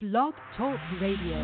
Blog Talk Radio.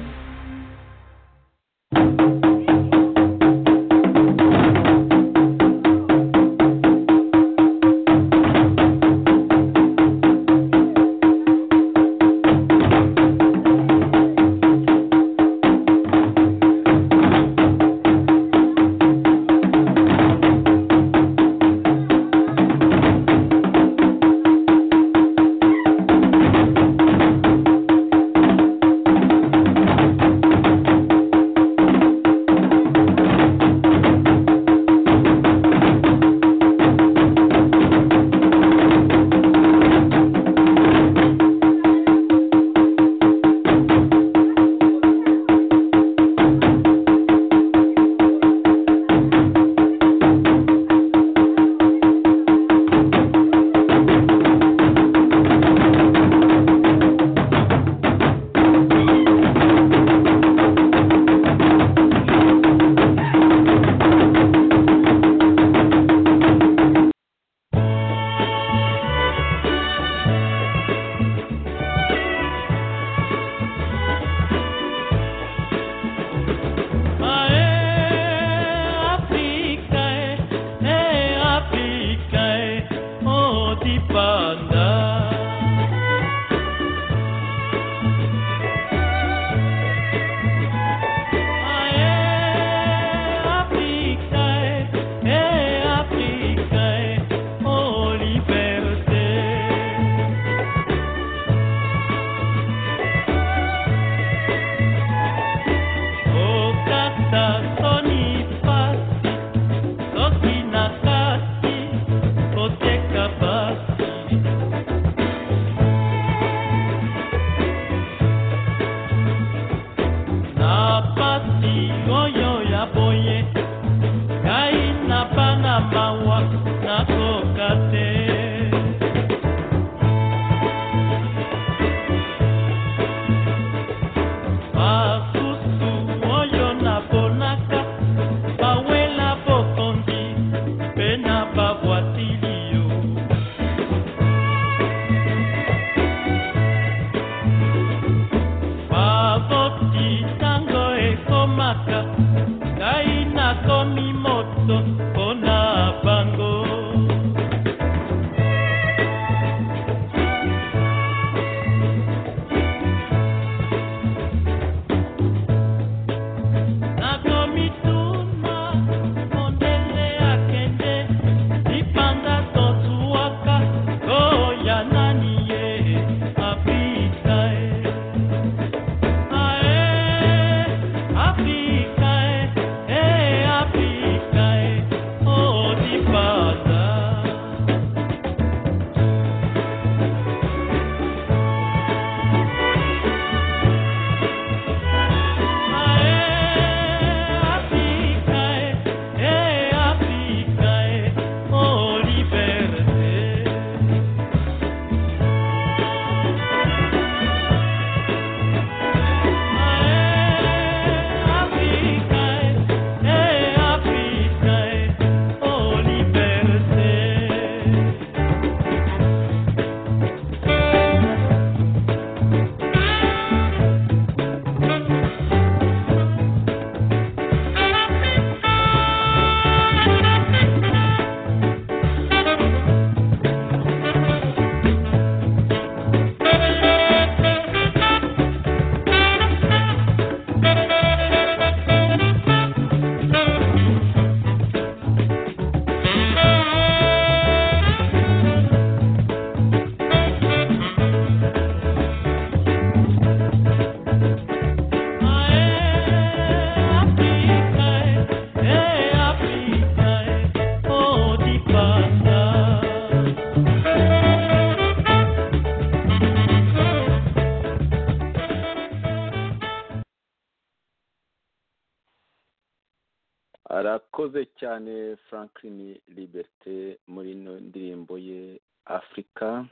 arakoze cyane franklin liberite muri ino ndirimbo ye afurika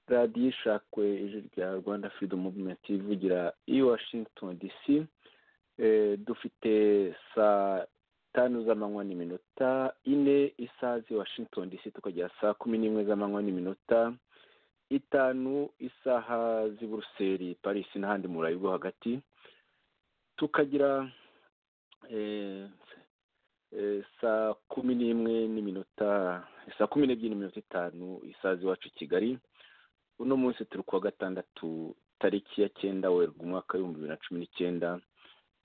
radiyo ishakwe ijwi rya rwanda freedom movement ivugira i washington dc dufite saa tanu z'amanywa n'iminota ine isazi washington dc tukagera saa kumi n'imwe z'amanywa n'iminota itanu isaha z'i buruseli paris n'ahandi murayi bwo hagati tukagira saa kumi n'imwe n'iminota saa kumi n'ebyiri n'iminota itanu isaha z'iwacu i kigali uno munsi turi kuwa gatandatu tariki ya cyenda werurwe umwaka w'ibihumbi bibiri na cumi n'icyenda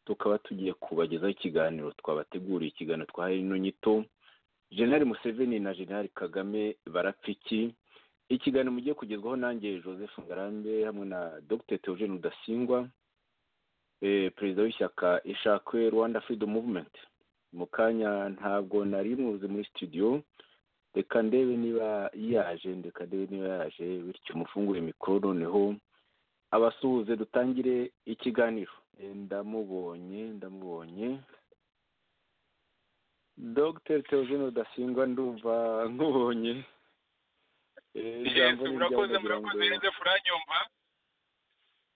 tukaba tugiye kubagezaho ikiganiro twabateguriye ikiganiro twahaye ino nyito jenali museveni na jenali kagame barapfiki ikiganiro mugiye kugezwaho nanjye joseph ngarambe hamwe na dr theogene rudasingwa perezida w'ishyaka ishakwe rwanda freedom movement mu kanya ntabwo nari muzi muri studio reka ndebe niba yaje reka ndebe niba yaje bityo umufungure mikoro noneho abasuhuze dutangire ikiganiro ndamubonye ndamubonye dr theogene rudasingwa ndumva nkubonye murakoze murakoze neza furanyumva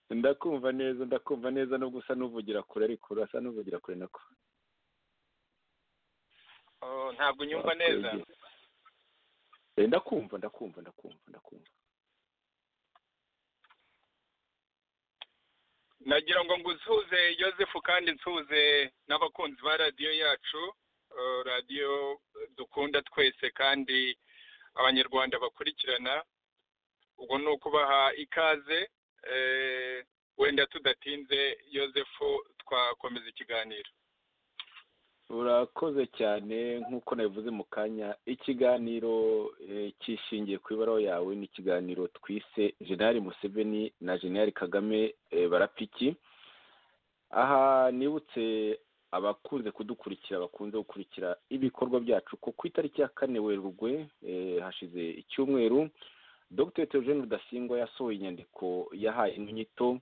ndakumva neza ndakumva neza no gusa n'uvugira kure ariko urasa n'uvugira kure nako ntabwo nyumva neza ndakumva ndakumva ndakumva ndakumva nagira ngo nsuhuze Joseph kandi nsuhuze n'abakunzi ba radiyo yacu radiyo dukunda twese kandi abanyarwanda bakurikirana ubwo ni ukubaha ikaze wenda tudatinze Joseph twakomeza ikiganiro urakoze cyane nk'uko nabivuze mu kanya ikiganiro cyishingiye ku ibaruwa yawe ni ikiganiro twise jenali museveni na jenali kagame barapiki aha nibutse abakunze kudukurikira bakunze gukurikira ibikorwa byacu ko ku itariki ya kane werurwe hashize icyumweru dr theogene rudasingwa yasohoye inyandiko yahaye inyito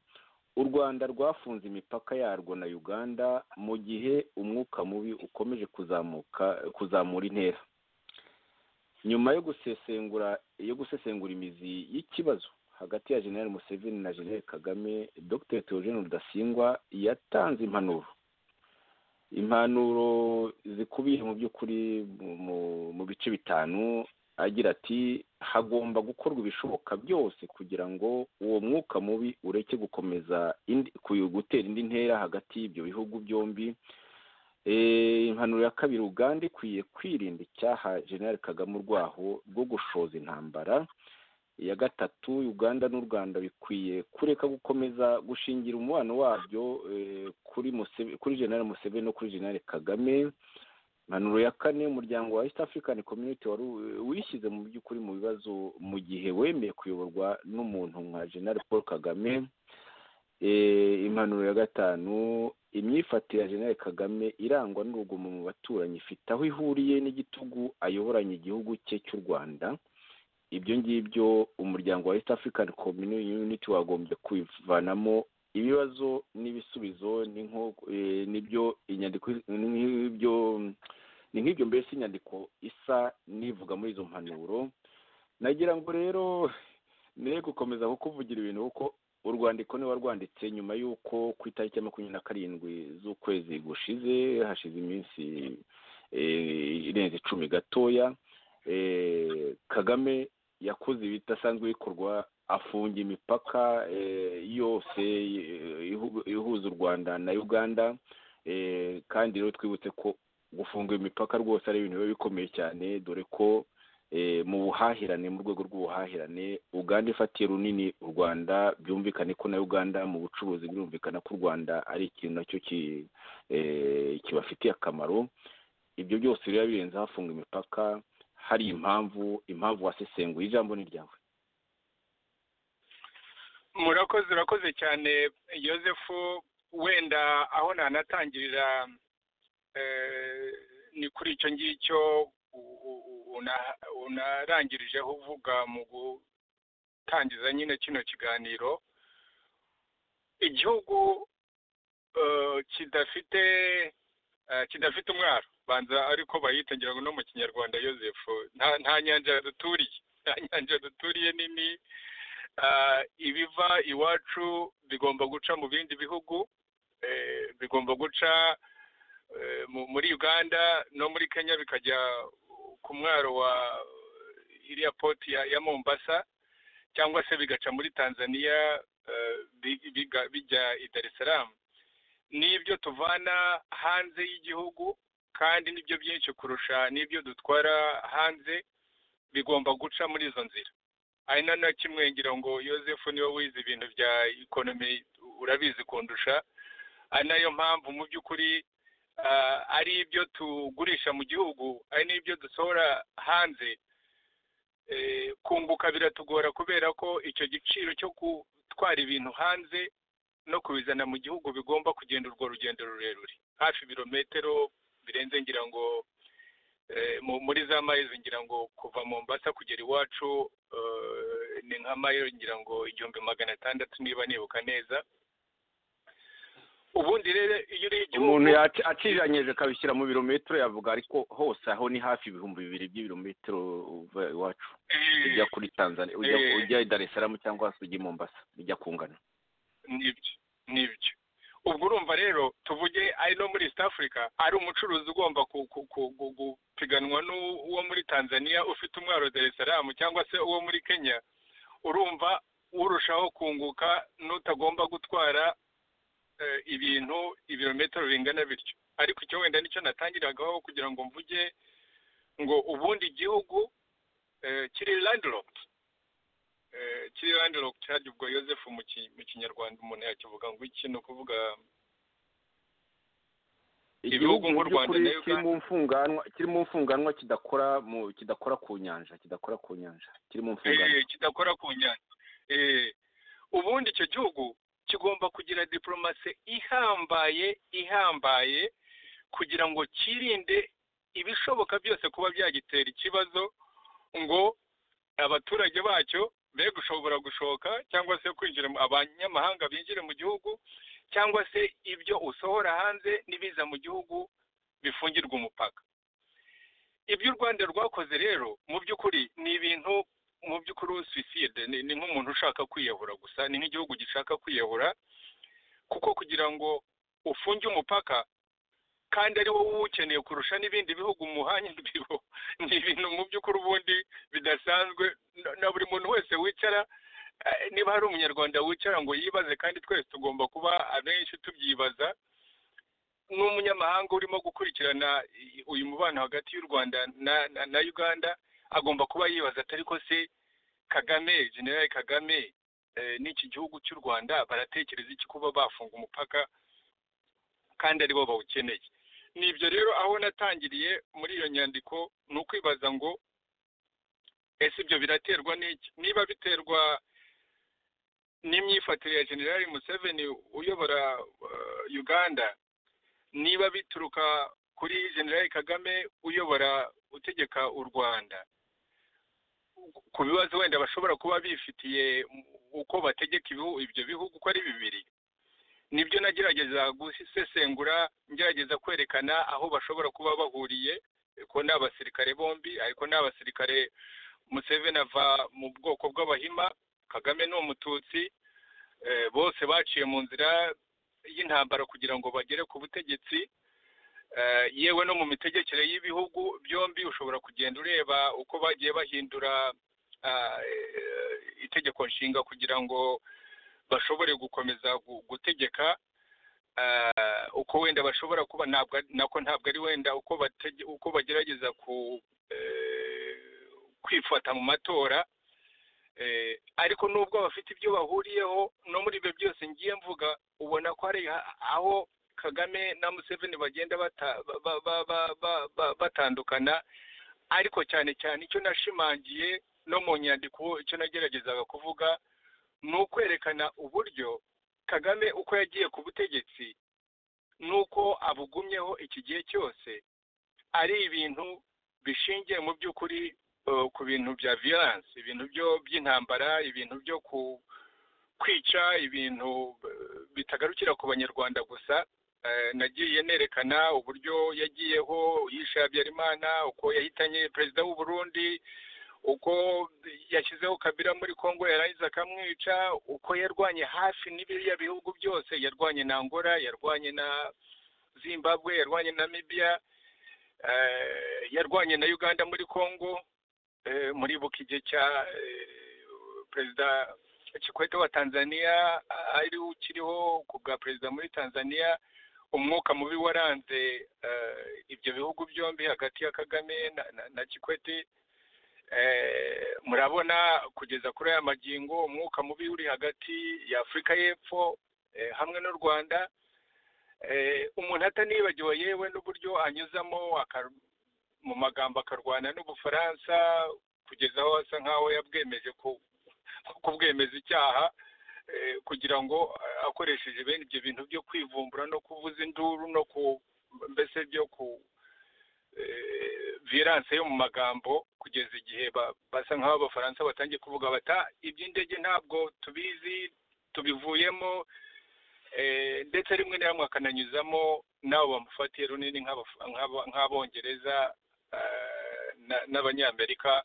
u rwanda rwafunze imipaka yarwo na uganda mu gihe umwuka mubi ukomeje kuzamuka kuzamura intera nyuma yo gusesengura yo gusesengura imizi y'ikibazo hagati ya general museveni na general kagame dr theogene rudasingwa yatanze impanuro impanuro zikubiye mu by'ukuri mu bice bitanu agira ati hagomba gukorwa ibishoboka byose kugira ngo uwo mwuka mubi ureke gukomeza gutera indi ntera hagati y'ibyo bihugu byombi impanuro ya kabiri uganda ikwiye kwirinda icyaha general kagame urwaho rwo gushoza intambara iya gatatu uganda n'u rwanda bikwiye kureka gukomeza gushingira umubano wabyo kuri general museveni no kuri general kagame impanuro ya kane umuryango wa east african community wari wishyize mu by'ukuri mu bibazo mu gihe wemeye kuyoborwa n'umuntu nka general paul kagame impanuro ya gatanu imyifatire ya general kagame irangwa n'urugomo mu baturanyi ifite aho ihuriye n'igitugu ayoboranye igihugu cye cy'u rwanda ibyo ngibyo umuryango wa east african community wagombye kwivanamo ibibazo n'ibisubizo nibyo inyandiko n'ibyo ni nk'ibyo mbese inyandiko isa n'ivuga muri izo mpanuro nagira ngo rero ne gukomeza kukuvugira ibintu kuko urwandiko niba rwanditse nyuma y'uko ku itariki ya makumyabiri na karindwi z'ukwezi gushize hashize iminsi irenze icumi gatoya kagame yakoze ibidasanzwe bikorwa afunga imipaka yose ihuza u rwanda na uganda kandi rero twibutse ko gufunga imipaka rwose ari ibintu biba bikomeye cyane dore ko mu buhahirane mu rwego rw'ubuhahirane uganda ifatiye runini u rwanda byumvikane ko na uganda mu bucuruzi birumvikana ko u rwanda ari ikintu nacyo kibafitiye akamaro ibyo byose biba birenze hafunga imipaka hari impamvu impamvu wasesenguye ijambo ni ryawe murakoze urakoze cyane Joseph wenda aho nanatangirira ni kuri icyo ngicyo unarangirijeho uvuga mu gutangiza nyine kino kiganiro igihugu kidafite kidafite umwaro banza ariko bayita ngira ngo no mu kinyarwanda Joseph nta nyanja duturiye nta nyanja duturiye nini ibiva iwacu bigomba guca mu bindi bihugu bigomba guca muri uganda no muri kenya bikajya ku mwaro wa iriya poti ya mombasa cyangwa se bigaca muri tanzania bijya i dar es salaam n'ibyo tuvana hanze y'igihugu kandi nibyo byinshi kurusha n'ibyo dutwara hanze bigomba guca muri izo nzira hari na kimwe ngira ngo yosefu niwe wize ibintu bya ikonomi urabizi kundusha ari nayo mpamvu mu by'ukuri ari ibyo tugurisha mu gihugu ari n'ibyo dusohora hanze kunguka biratugora kubera ko icyo giciro cyo gutwara ibintu hanze no kubizana mu gihugu bigomba kugenda urwo rugendo rurerure hafi ibirometero birenze ngira ngo muri za mayiro ngira ngo kuva mu mbasa kugera iwacu ni nka mayiro ngira ngo igihumbi magana atandatu niba nibuka neza ubundi rero iyo uriye igihugu umuntu aciranyije akabishyira mu birometero yavuga ariko hose aho ni hafi ibihumbi bibiri by'ibirometero uva iwacu ujya kuri tanzania ujya i dar es salaam cyangwa se ujya i mombasa bijya kungana nibyo nibyo ubwo urumva rero tuvuge ari no muri east africa ari umucuruzi ugomba gupiganwa n'uwo muri tanzania ufite umwaro wa dar es salaam cyangwa se uwo muri kenya urumva urushaho kunguka n'utagomba gutwara ibintu ibirometero bingana bityo ariko icyo wenda nicyo natangiragaho kugira ngo mvuge ngo ubundi igihugu kiri landiroputi kiri landiroputi hajya ubwo yosefu mu kinyarwanda umuntu yakivuga ngo iki ni ukuvuga igihugu mu by'ukuri kiri mu mfunganwa kidakora kidakora ku nyanja kidakora ku nyanja kiri mu mfunganwa kidakora ku nyanja ubundi icyo gihugu kigomba kugira diporomasi ihambaye ihambaye kugira ngo kirinde ibishoboka byose kuba byagitera ikibazo ngo abaturage bacyo be gushobora gushoka cyangwa se kwinjira abanyamahanga binjire mu gihugu cyangwa se ibyo usohora hanze n'ibiza mu gihugu bifungirwa umupaka ibyo u rwanda rwakoze rero mu by'ukuri ni ibintu mu by'ukuri suicide ni nk'umuntu ushaka kwiyahura gusa ni nk'igihugu gishaka kwiyahura kuko kugira ngo ufunge umupaka kandi ari wowe uwukeneye kurusha n'ibindi bihugu umuhanye bibo ni ibintu mu by'ukuri ubundi bidasanzwe na buri muntu wese wicara niba hari umunyarwanda wicara ngo yibaze kandi twese tugomba kuba abenshi tubyibaza n'umunyamahanga urimo gukurikirana uyu mubano hagati y'u rwanda na uganda agomba kuba yibaza atari ko se kagame generali kagame n'iki gihugu cy'u rwanda baratekereza iki kuba bafunga umupaka kandi aribo bawukeneye ni ibyo rero aho natangiriye muri iyo nyandiko ni ukwibaza ngo ese ibyo biraterwa n'iki niba biterwa n'imyifatire ya generali museveni uyobora uganda niba bituruka kuri generali kagame uyobora utegeka u rwanda ku bibazo wenda bashobora kuba bifitiye uko bategeka ibyo bihugu uko ari bibiri nibyo nagerageza gusesengura ngerageza kwerekana aho bashobora kuba bahuriye ko ni abasirikare bombi ariko ni abasirikare museveni ava mu bwoko bw'abahima kagame ni umututsi bose baciye mu nzira y'intambara kugira ngo bagere ku butegetsi yewe no mu mitegekere y'ibihugu byombi ushobora kugenda ureba uko bagiye bahindura itegeko nshinga kugira ngo bashobore gukomeza gutegeka uko wenda bashobora kuba nako ntabwo ari wenda uko bagerageza kwifata mu matora ariko nubwo bafite ibyo bahuriyeho no muri ibyo byose ngiye mvuga ubona ko hari aho kagame na museveni bagenda batandukana ariko cyane cyane icyo nashimangiye no mu nyandiko icyo nageragezaga kuvuga ni ukwerekana uburyo kagame uko yagiye ku butegetsi ni uko abugumyeho iki gihe cyose ari ibintu bishingiye mu by'ukuri ku bintu bya viyanse ibintu by'intambara ibintu byo kwica ibintu bitagarukira ku banyarwanda gusa nagiye nerekana uburyo yagiyeho yishe habyarimana uko yahitanye perezida w'u Burundi uko yashyizeho kabira muri congo yarangiza akamwica uko yarwanye hafi n'ibiriya bihugu byose yarwanye na angola yarwanye na zimbabwe yarwanye na mibiya yarwanye na uganda muri congo muribuka igihe cya perezida kikwete wa tanzania ari ukiriho ku bwa perezida muri tanzania umwuka mubi waranze ibyo bihugu byombi hagati ya kagame na kikwete murabona kugeza kuri aya magingo umwuka mubi uri hagati ya afurika y'epfo hamwe n'u rwanda umuntu atanibagiwe yewe n'uburyo anyuzamo mu magambo akarwana n'ubufaransa kugeza aho asa nkaho yabwemeje kubwemeza icyaha kugira ngo akoresheje bene ibyo bintu byo kwivumbura no kuvuza induru no ku mbese byo ku viranse yo mu magambo kugeza igihe basa nkaho abafaransa batangiye kuvuga bata iby'indege ntabwo tubizi tubivuyemo ndetse rimwe na rimwe akananyuzamo n'abo bamufatiye runini nk'abongereza n'abanyamerika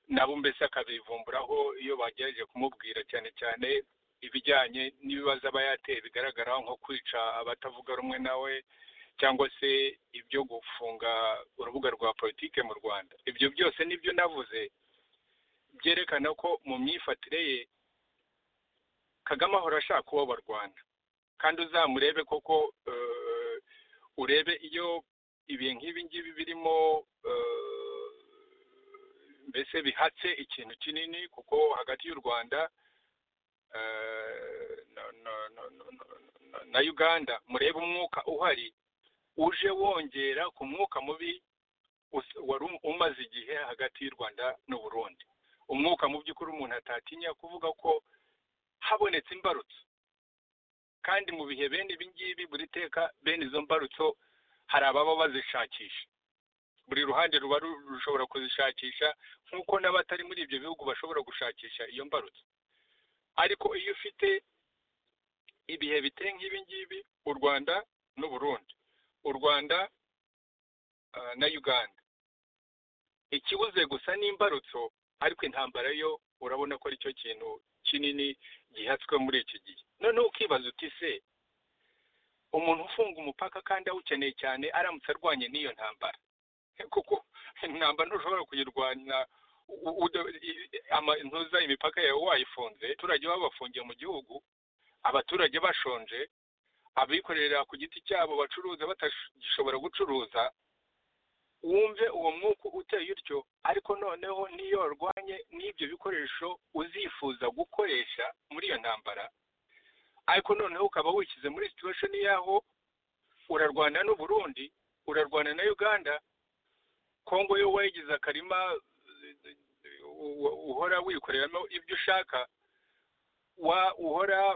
nabo mbese akabivumburaho iyo bagerageje kumubwira cyane cyane ibijyanye n'ibibazo aba yateye bigaragara nko kwica abatavuga rumwe nawe cyangwa se ibyo gufunga urubuga rwa politike mu rwanda ibyo byose nibyo navuze byerekana ko mu myifatire ye kagame ahora ashaka uwo barwana kandi uzamurebe koko urebe iyo ibintu nk'ibi ngibi birimo mbese bihatse ikintu kinini kuko hagati y'u rwanda na uganda murebe umwuka uhari uje wongera ku mwuka mubi wari umaze igihe hagati y'u rwanda n'u burundi umwuka mu by'ukuri umuntu atatinya kuvuga ko habonetse imbarutso kandi mu bihe bene ibi ngibi buri teka bene izo mbarutso hari ababa bazishakisha buri ruhande ruba rushobora kuzishakisha nk'uko n'abatari muri ibyo bihugu bashobora gushakisha iyo mbarutso ariko iyo ufite ibihe biteye nk'ibi ngibi u rwanda n'u burundi u rwanda na uganda ikibuze gusa n'imbarutso ariko intambara yo urabona ko aricyo kintu kinini gihatswe muri iki gihe noneho ukibaza uti se umuntu ufunga umupaka kandi awukeneye cyane aramutse arwanye n'iyo ntambara kuko intambara ntushobora kuyirwanya ntuza imipaka yawe wayifunze abaturage babafungiye mu gihugu abaturage bashonje abikorera ku giti cyabo bacuruza batagishobora gucuruza wumve uwo mwuka uteye utyo ariko noneho n'iyo warwanye n'ibyo bikoresho uzifuza gukoresha muri iyo ntambara ariko noneho ukaba wishyize muri situwesheni y'aho urarwana n'u Burundi urarwana na uganda kongo yo wayigize akarima uhora wikoreramo ibyo ushaka uhora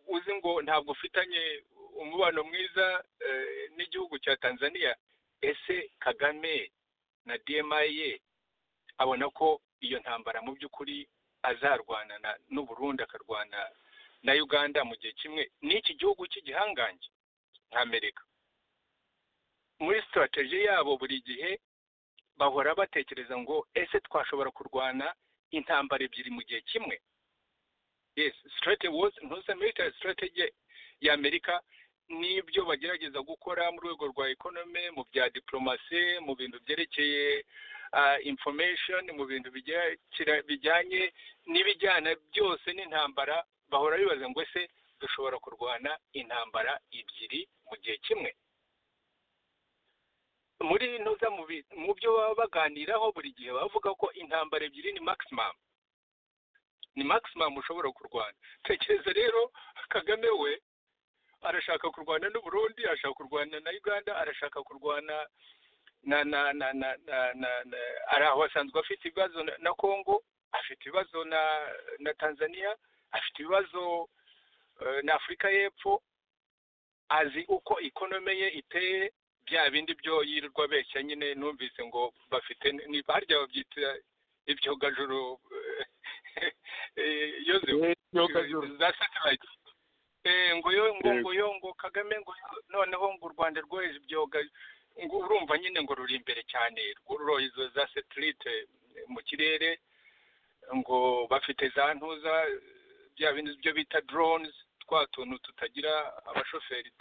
uzi ngo ntabwo ufitanye umubano mwiza n'igihugu cya tanzania ese kagame na dmi abona ko iyo ntambara mu by'ukuri azarwana n'u Burundi akarwana na uganda mu gihe kimwe n'iki gihugu cy'igihangange amerika muri sitarateji yabo buri gihe bahora batekereza ngo ese twashobora kurwana intambara ebyiri mu gihe kimwe yes strategy was ntuze military strategy ya amerika n'ibyo bagerageza gukora mu rwego rwa economy mu bya diplomasi mu bintu byerekeye information mu bintu bijyanye n'ibijyana byose n'intambara bahora bibaza ngo ese dushobora kurwana intambara ebyiri mu gihe kimwe muri ntuza mu byo baba baganiraho buri gihe bavuga ko intambara ebyiri ni maximum ni maximum ushobora kurwana tekereza rero kagame we arashaka kurwana n'u Burundi arashaka kurwana na uganda arashaka kurwana na na na na na ari aho asanzwe afite ibibazo na congo afite ibibazo na na tanzania afite ibibazo na afurika y'epfo azi uko ikonome ye iteye bya bindi byo yirirwa abeshya nyine numvise ngo bafite harya babyita ibyogajuru iyo za satellite ngo yo ngo yo ngo kagame ngo noneho ngo u rwanda rwoheje ibyoga ngo urumva nyine ngo ruri imbere cyane ruroye izo za satellite mu kirere ngo bafite za ntuza bya bintu byo bita drones twa tuntu tutagira abashoferi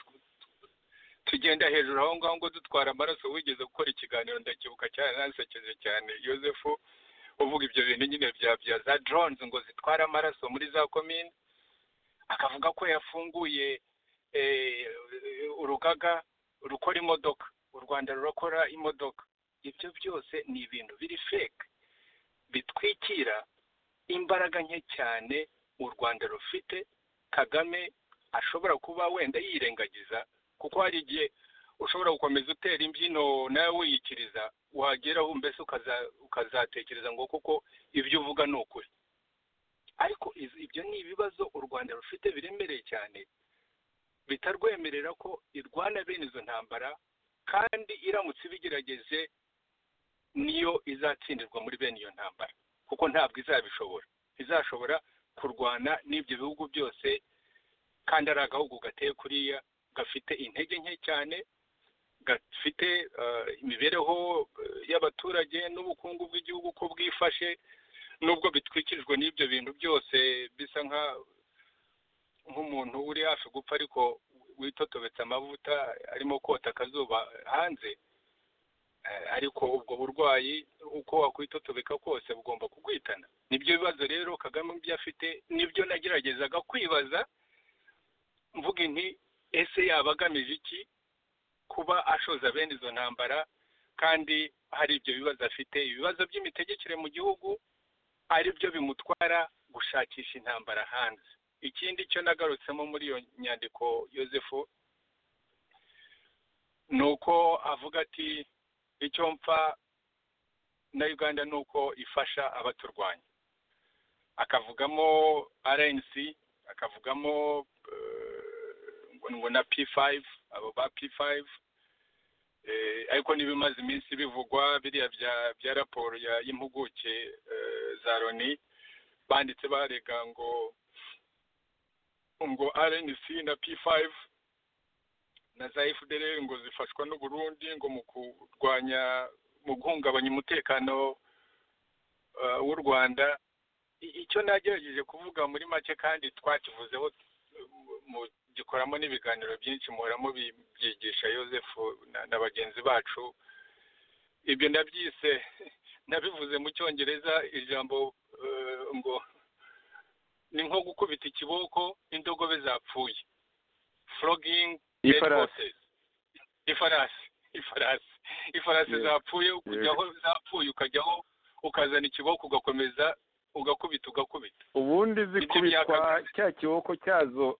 tugenda hejuru aho ngaho ngo dutwara amaraso wigeze gukora ikiganiro ndacyibuka cyane nasekeje cyane yosefu uvuga ibyo bintu nyine bya bya za drones ngo zitwara amaraso muri za komine akavuga ko yafunguye urugaga rukora imodoka u rwanda rurakora imodoka ibyo byose ni ibintu biri fake bitwikira imbaraga nke cyane u rwanda rufite kagame ashobora kuba wenda yirengagiza kuko hari igihe ushobora gukomeza utera imbyino nawe wiyikiriza wageraho mbese ukazatekereza ngo kuko ibyo uvuga ni ukuri ariko ibyo ni ibibazo u rwanda rufite biremereye cyane bitarwemerera ko irwana bene izo ntambara kandi iramutse ibigerageje niyo izatsindirwa muri bene iyo ntambara kuko ntabwo izabishobora izashobora kurwana n'ibyo bihugu byose kandi ari agahugu gateye kuriya gafite intege nke cyane gafite imibereho y'abaturage n'ubukungu bw'igihugu ko bwifashe nubwo bitwikirijwe n'ibyo bintu byose bisa nk'umuntu uri hafi gupfa ariko witotobetse amavuta arimo kota akazuba hanze ariko ubwo burwayi uko wakwitotobeka kose bugomba kugwitana nibyo bibazo rero kagame ibyo afite nibyo nageragezaga kwibaza mvuga inti ese yaba agamije iki kuba ashoza bene izo ntambara kandi hari ibyo bibazo afite ibibazo by'imitegekere mu gihugu ari byo bimutwara gushakisha intambara hanze ikindi cyo nagarutsemo muri iyo nyandiko yosefu ni uko avuga ati icyo mpfa na uganda ni uko ifasha abaturwanya akavugamo rnc akavugamo ngo na p5 abo ba p5 ariko n'ibimaze iminsi bivugwa biriya bya raporo y'impuguke za loni banditse barega ngo ngo rnc na p5 na za fdr ngo zifashwa n'uburundi ngo mu kurwanya mu guhungabanya umutekano w'u rwanda icyo nagerageje kuvuga muri make kandi twakivuzeho mu gikoramo n'ibiganiro byinshi muhora mubyigisha Joseph na bagenzi bacu ibyo nabyise nabivuze mu cyongereza ijambo ngo ni nko gukubita ikiboko indogobe zapfuye frogging ifarasi ifarasi ifarasi ifarasi zapfuye ukajya aho zapfuye ukajyaho ukazana ikiboko ugakomeza ugakubita ugakubita ubundi zikubitwa cya kiboko cyazo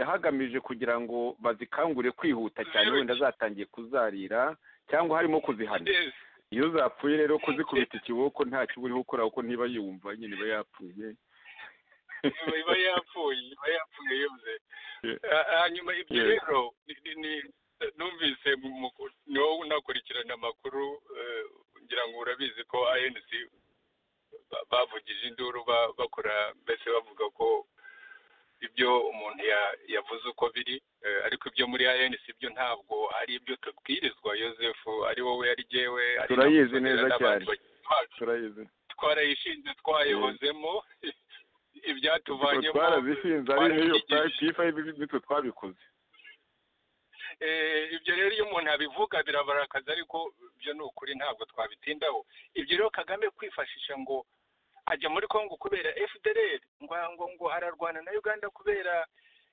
hagamije kugira ngo bazikangure kwihuta cyane wenda zatangiye kuzarira cyangwa harimo kuzihana iyo zapfuye rero kuzikubita ikiboko nta kiba uriho ukora kuko ntiba yumva nyine iba yapfuye iba yapfuye iba yapfuye yose hanyuma ibyo rero numvise ni wowe unakurikirana amakuru ngira ngo urabizi ko anc bavugije induru bakora mbese bavuga ko ibyo umuntu yavuze uko biri ariko ibyo muri anc byo ntabwo ari ibyo tubwirizwa Joseph ari wowe ari jyewe turayizi neza cyane twarayishinze twayihozemo ibyatuvanyemo twarazishinze ari niyo nitwe twabikoze ibyo rero iyo umuntu abivuga birabarakaza ariko ibyo ni ukuri ntabwo twabitindaho ibyo rero kagame kwifashisha ngo ajya muri congo kubera fdr ngo ngo ngo ararwana na uganda kubera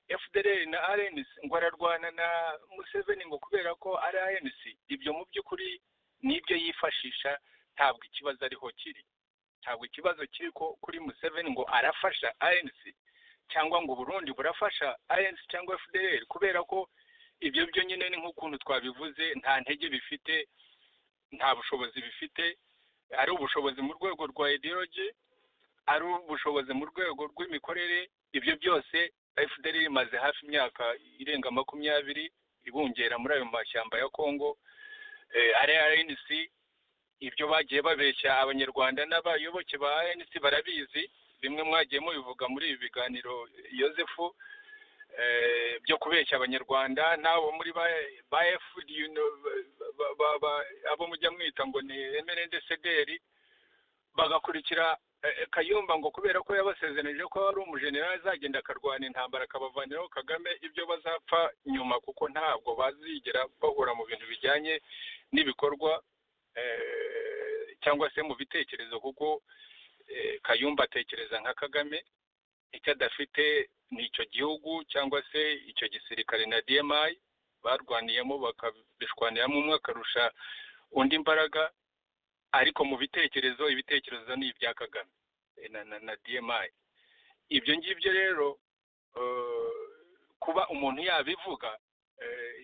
fdr na rnc ngo ararwana na museveni ngo kubera ko ari rnc ibyo mu by'ukuri n'ibyo yifashisha ntabwo ikibazo ariho kiri ntabwo ikibazo kiri ko kuri museveni ngo arafasha rnc cyangwa ngo burundi burafasha rnc cyangwa fdr kubera ko ibyo byo nyine ni nk'ukuntu twabivuze nta ntege bifite nta bushobozi bifite ari ubushobozi mu rwego rwa ideology ari ubushobozi mu rwego rw'imikorere ibyo byose fdr imaze hafi imyaka irenga makumyabiri ibungera muri ayo mashyamba ya congo ari rnc ibyo bagiye babeshya abanyarwanda n'abayoboke ba rnc barabizi bimwe mwagiye mubivuga muri ibi biganiro yosefu byo kubeshya abanyarwanda n'abo muri ba fdr abo mujya mwita ngo ni emerendesederi bagakurikira kayumba ngo kubera ko yabasezeranije ko ari umujenerali azagenda akarwana intambara akabavaniraho kagame ibyo bazapfa nyuma kuko ntabwo bazigera bahura mu bintu bijyanye n'ibikorwa cyangwa se mu bitekerezo kuko kayumba atekereza nka kagame icyo adafite ni icyo gihugu cyangwa se icyo gisirikare na dmi barwaniyemo bakabishwaniramo umwe akarusha undi imbaraga ariko mu bitekerezo ibitekerezo ni ibya kagame na dmi ibyo ngibyo rero kuba umuntu yabivuga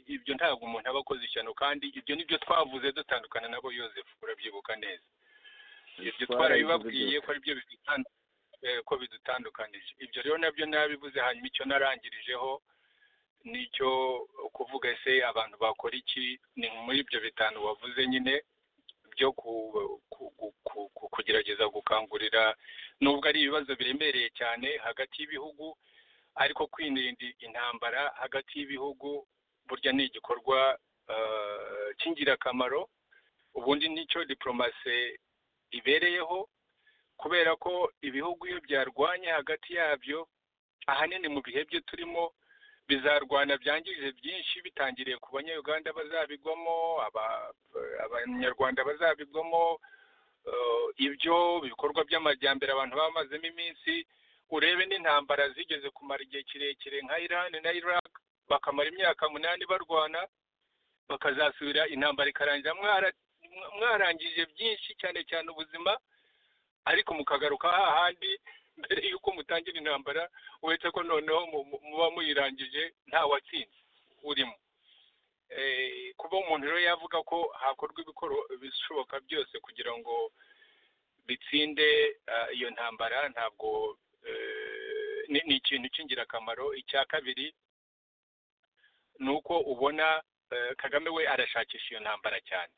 ibyo ntabwo umuntu aba akoze ishyano kandi ibyo nibyo twavuze dutandukana nabo yosefu urabyibuka neza ibyo twarabibabwiye ko aribyo ko bidutandukanije ibyo rero nabyo nabivuze hanyuma icyo narangirijeho nicyo kuvuga ese abantu bakora iki ni muri ibyo bitanu wavuze nyine byo kugerageza gukangurira nubwo ari ibibazo biremereye cyane hagati y'ibihugu ariko kwirinda intambara hagati y'ibihugu burya ni igikorwa cy'ingirakamaro ubundi nicyo diporomasi ibereyeho kubera ko ibihugu iyo byarwanye hagati yabyo ahanini mu bihe byo turimo bizarwana byangije byinshi bitangiriye ku banyarwanda bazabigwamo abanyarwanda bazabigwamo ibyo ibikorwa by'amajyambere abantu bamazemo iminsi urebe n'intambara zigeze kumara igihe kirekire nka irani na iraq bakamara imyaka munani barwana bakazasubira intambara ikarangira mwarangije byinshi cyane cyane ubuzima ariko mukagaruka hahandi mbere y'uko mutangira intambara uretse ko noneho muba muyirangije nta watsinze urimo kuba umuntu rero yavuga ko hakorwa ibishoboka byose kugira ngo bitsinde iyo ntambara ntabwo ni ikintu cy'ingirakamaro icya kabiri ni uko ubona kagame we arashakisha iyo ntambara cyane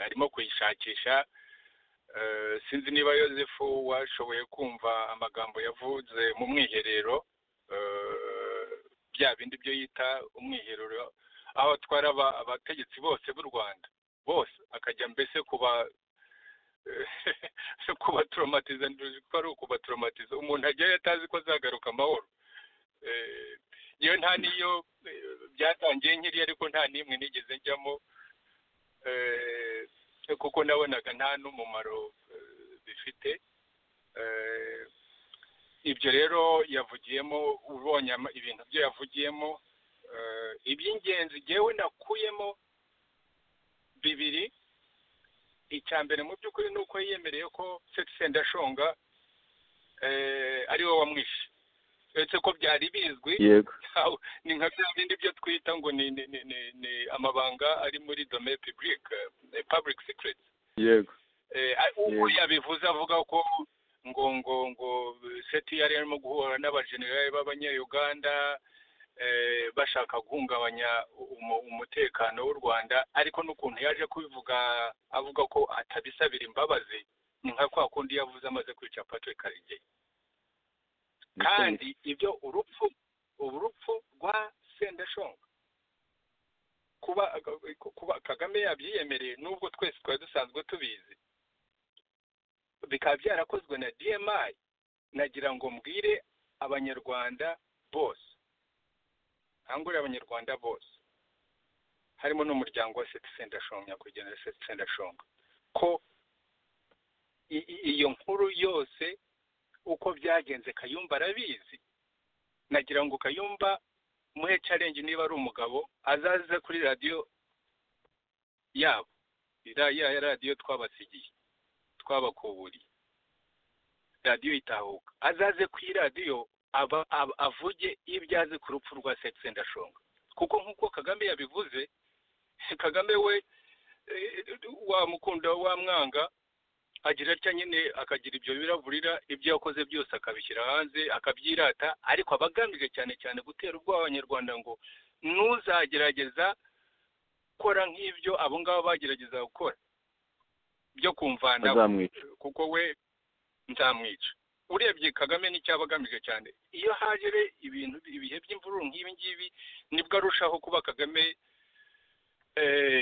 arimo kuyishakisha sinzi niba yosefu washoboye kumva amagambo yavuze mu mwiherero bya bindi byo yita umwiherero aho atwara abategetsi bose b'u rwanda bose akajya mbese kuba kubatoromatiza ko ari ukubatoromatiza umuntu ajyayo atazi ko azagaruka amahoro yewe nta n'iyo byatangiye nkiri ariko nta n'imwe nigeze njyamo kuko nabonaga nta n'umumaro bifite ibyo rero yavugiyemo ubonye ibintu byo yavugiyemo iby'ingenzi ngewe nakuyemo bibiri icya mbere mu by'ukuri ni uko yiyemereye ko sendashonga ari we wamwishe uretse ko byari bizwi ni nka bya bindi byo twita ngo ni amabanga ari muri dome pibulike public secret yego uko yabivuze avuga ko ngo ngo ngo seti yari arimo guhura n'abajenerali b'abanyayuganda bashaka guhungabanya umutekano w'u rwanda ariko n'ukuntu yaje kubivuga avuga ko atabisabira imbabazi ni nka kwa kundi yavuze amaze kwica patrick karegeya kandi ibyo urupfu urupfu rwa sendashonga kuba kuba kagame yabyiyemereye nubwo twese twari dusanzwe tubizi bikaba byarakozwe na dmi nagira ngo mbwire abanyarwanda bose nkangurire abanyarwanda bose harimo n'umuryango wa seti sendashonga nyakwigendera seti sendashonga ko iyo nkuru yose uko byagenze kayumba arabizi nagira ngo kayumba muhe challenge niba ari umugabo azaze kuri radiyo yabo ya radiyo twabasigiye twabakuburiye radiyo itahuka azaze ku iradiyo avuge ibyo azi ku rupfu rwa seti ndashonga kuko nk'uko kagame yabivuze kagame we wamukunda wamwanga agira atya nyine akagira ibyo biraburira ibyo yakoze byose akabishyira hanze akabyirata ariko aba agamije cyane cyane gutera ubwoba abanyarwanda ngo ntuzagerageza gukora nk'ibyo abo ngabo bagerageza gukora byo kumvana kuko we nzamwica urebye kagame n'icyo aba agamije cyane iyo hajere ibintu ibihe by'imvururu nk'ibi ngibi nibwo arushaho kuba kagame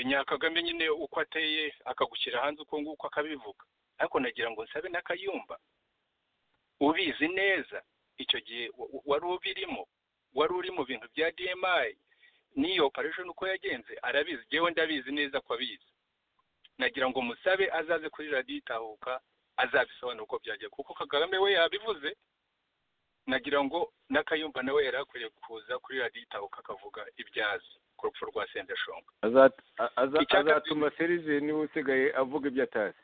nyakagame nyine uko ateye akagushyira hanze uko nguko akabivuga ariko nagira ngo nsabe n'akayumba ubizi neza icyo gihe wari ubirimo wari uri mu bintu bya dmi n'iyo operation uko yagenze arabizi ngewe ndabizi neza ko abizi nagira ngo musabe azaze kuri radiyo itahuka azabisobanura uko byagiye kuko kagame we yabivuze nagira ngo n'akayumba nawe yari akwiriye kuza kuri radiyo itahuka akavuga ibyazi ku rupfu rwa sendeshonga azatuma serije niba usigaye avuga ibyo atazi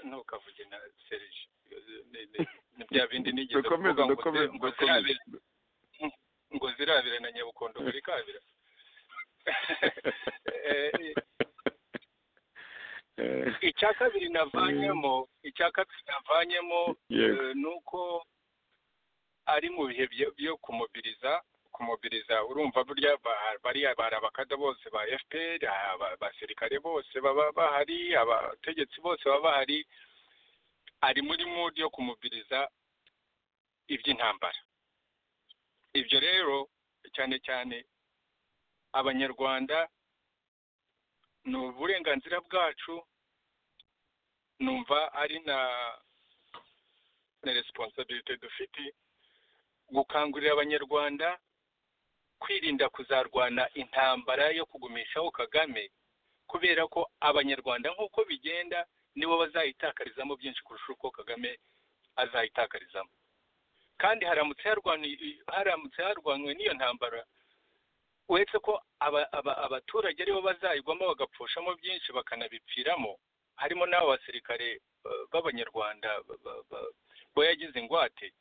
ntukavuge na serije ni bya bindi nigeze kuvuga ngo zirabire ngo zirabire na nyabukondo buri kabira icya kabiri navanyemo icya kabiri navanyemo ni uko ari mu bihe byo kumubiriza kumubiriza urumva burya bariya bari abakada bose ba fpr abasirikare bose baba bahari abategetsi bose baba bahari ari muri mudi yo kumubiriza iby'intambara ibyo rero cyane cyane abanyarwanda ni uburenganzira bwacu numva ari na na resiponsabirite dufite gukangurira abanyarwanda kwirinda kuzarwana intambara yo kugumishaho kagame kubera ko abanyarwanda nk'uko bigenda nibo bazayitakarizamo byinshi kurusha uko kagame azayitakarizamo kandi haramutse harwanywe n'iyo ntambara uretse ko abaturage aribo bazayigwamo bagapfushamo byinshi bakanabipfiramo harimo n'abo basirikare b'abanyarwanda bo yagize ingwate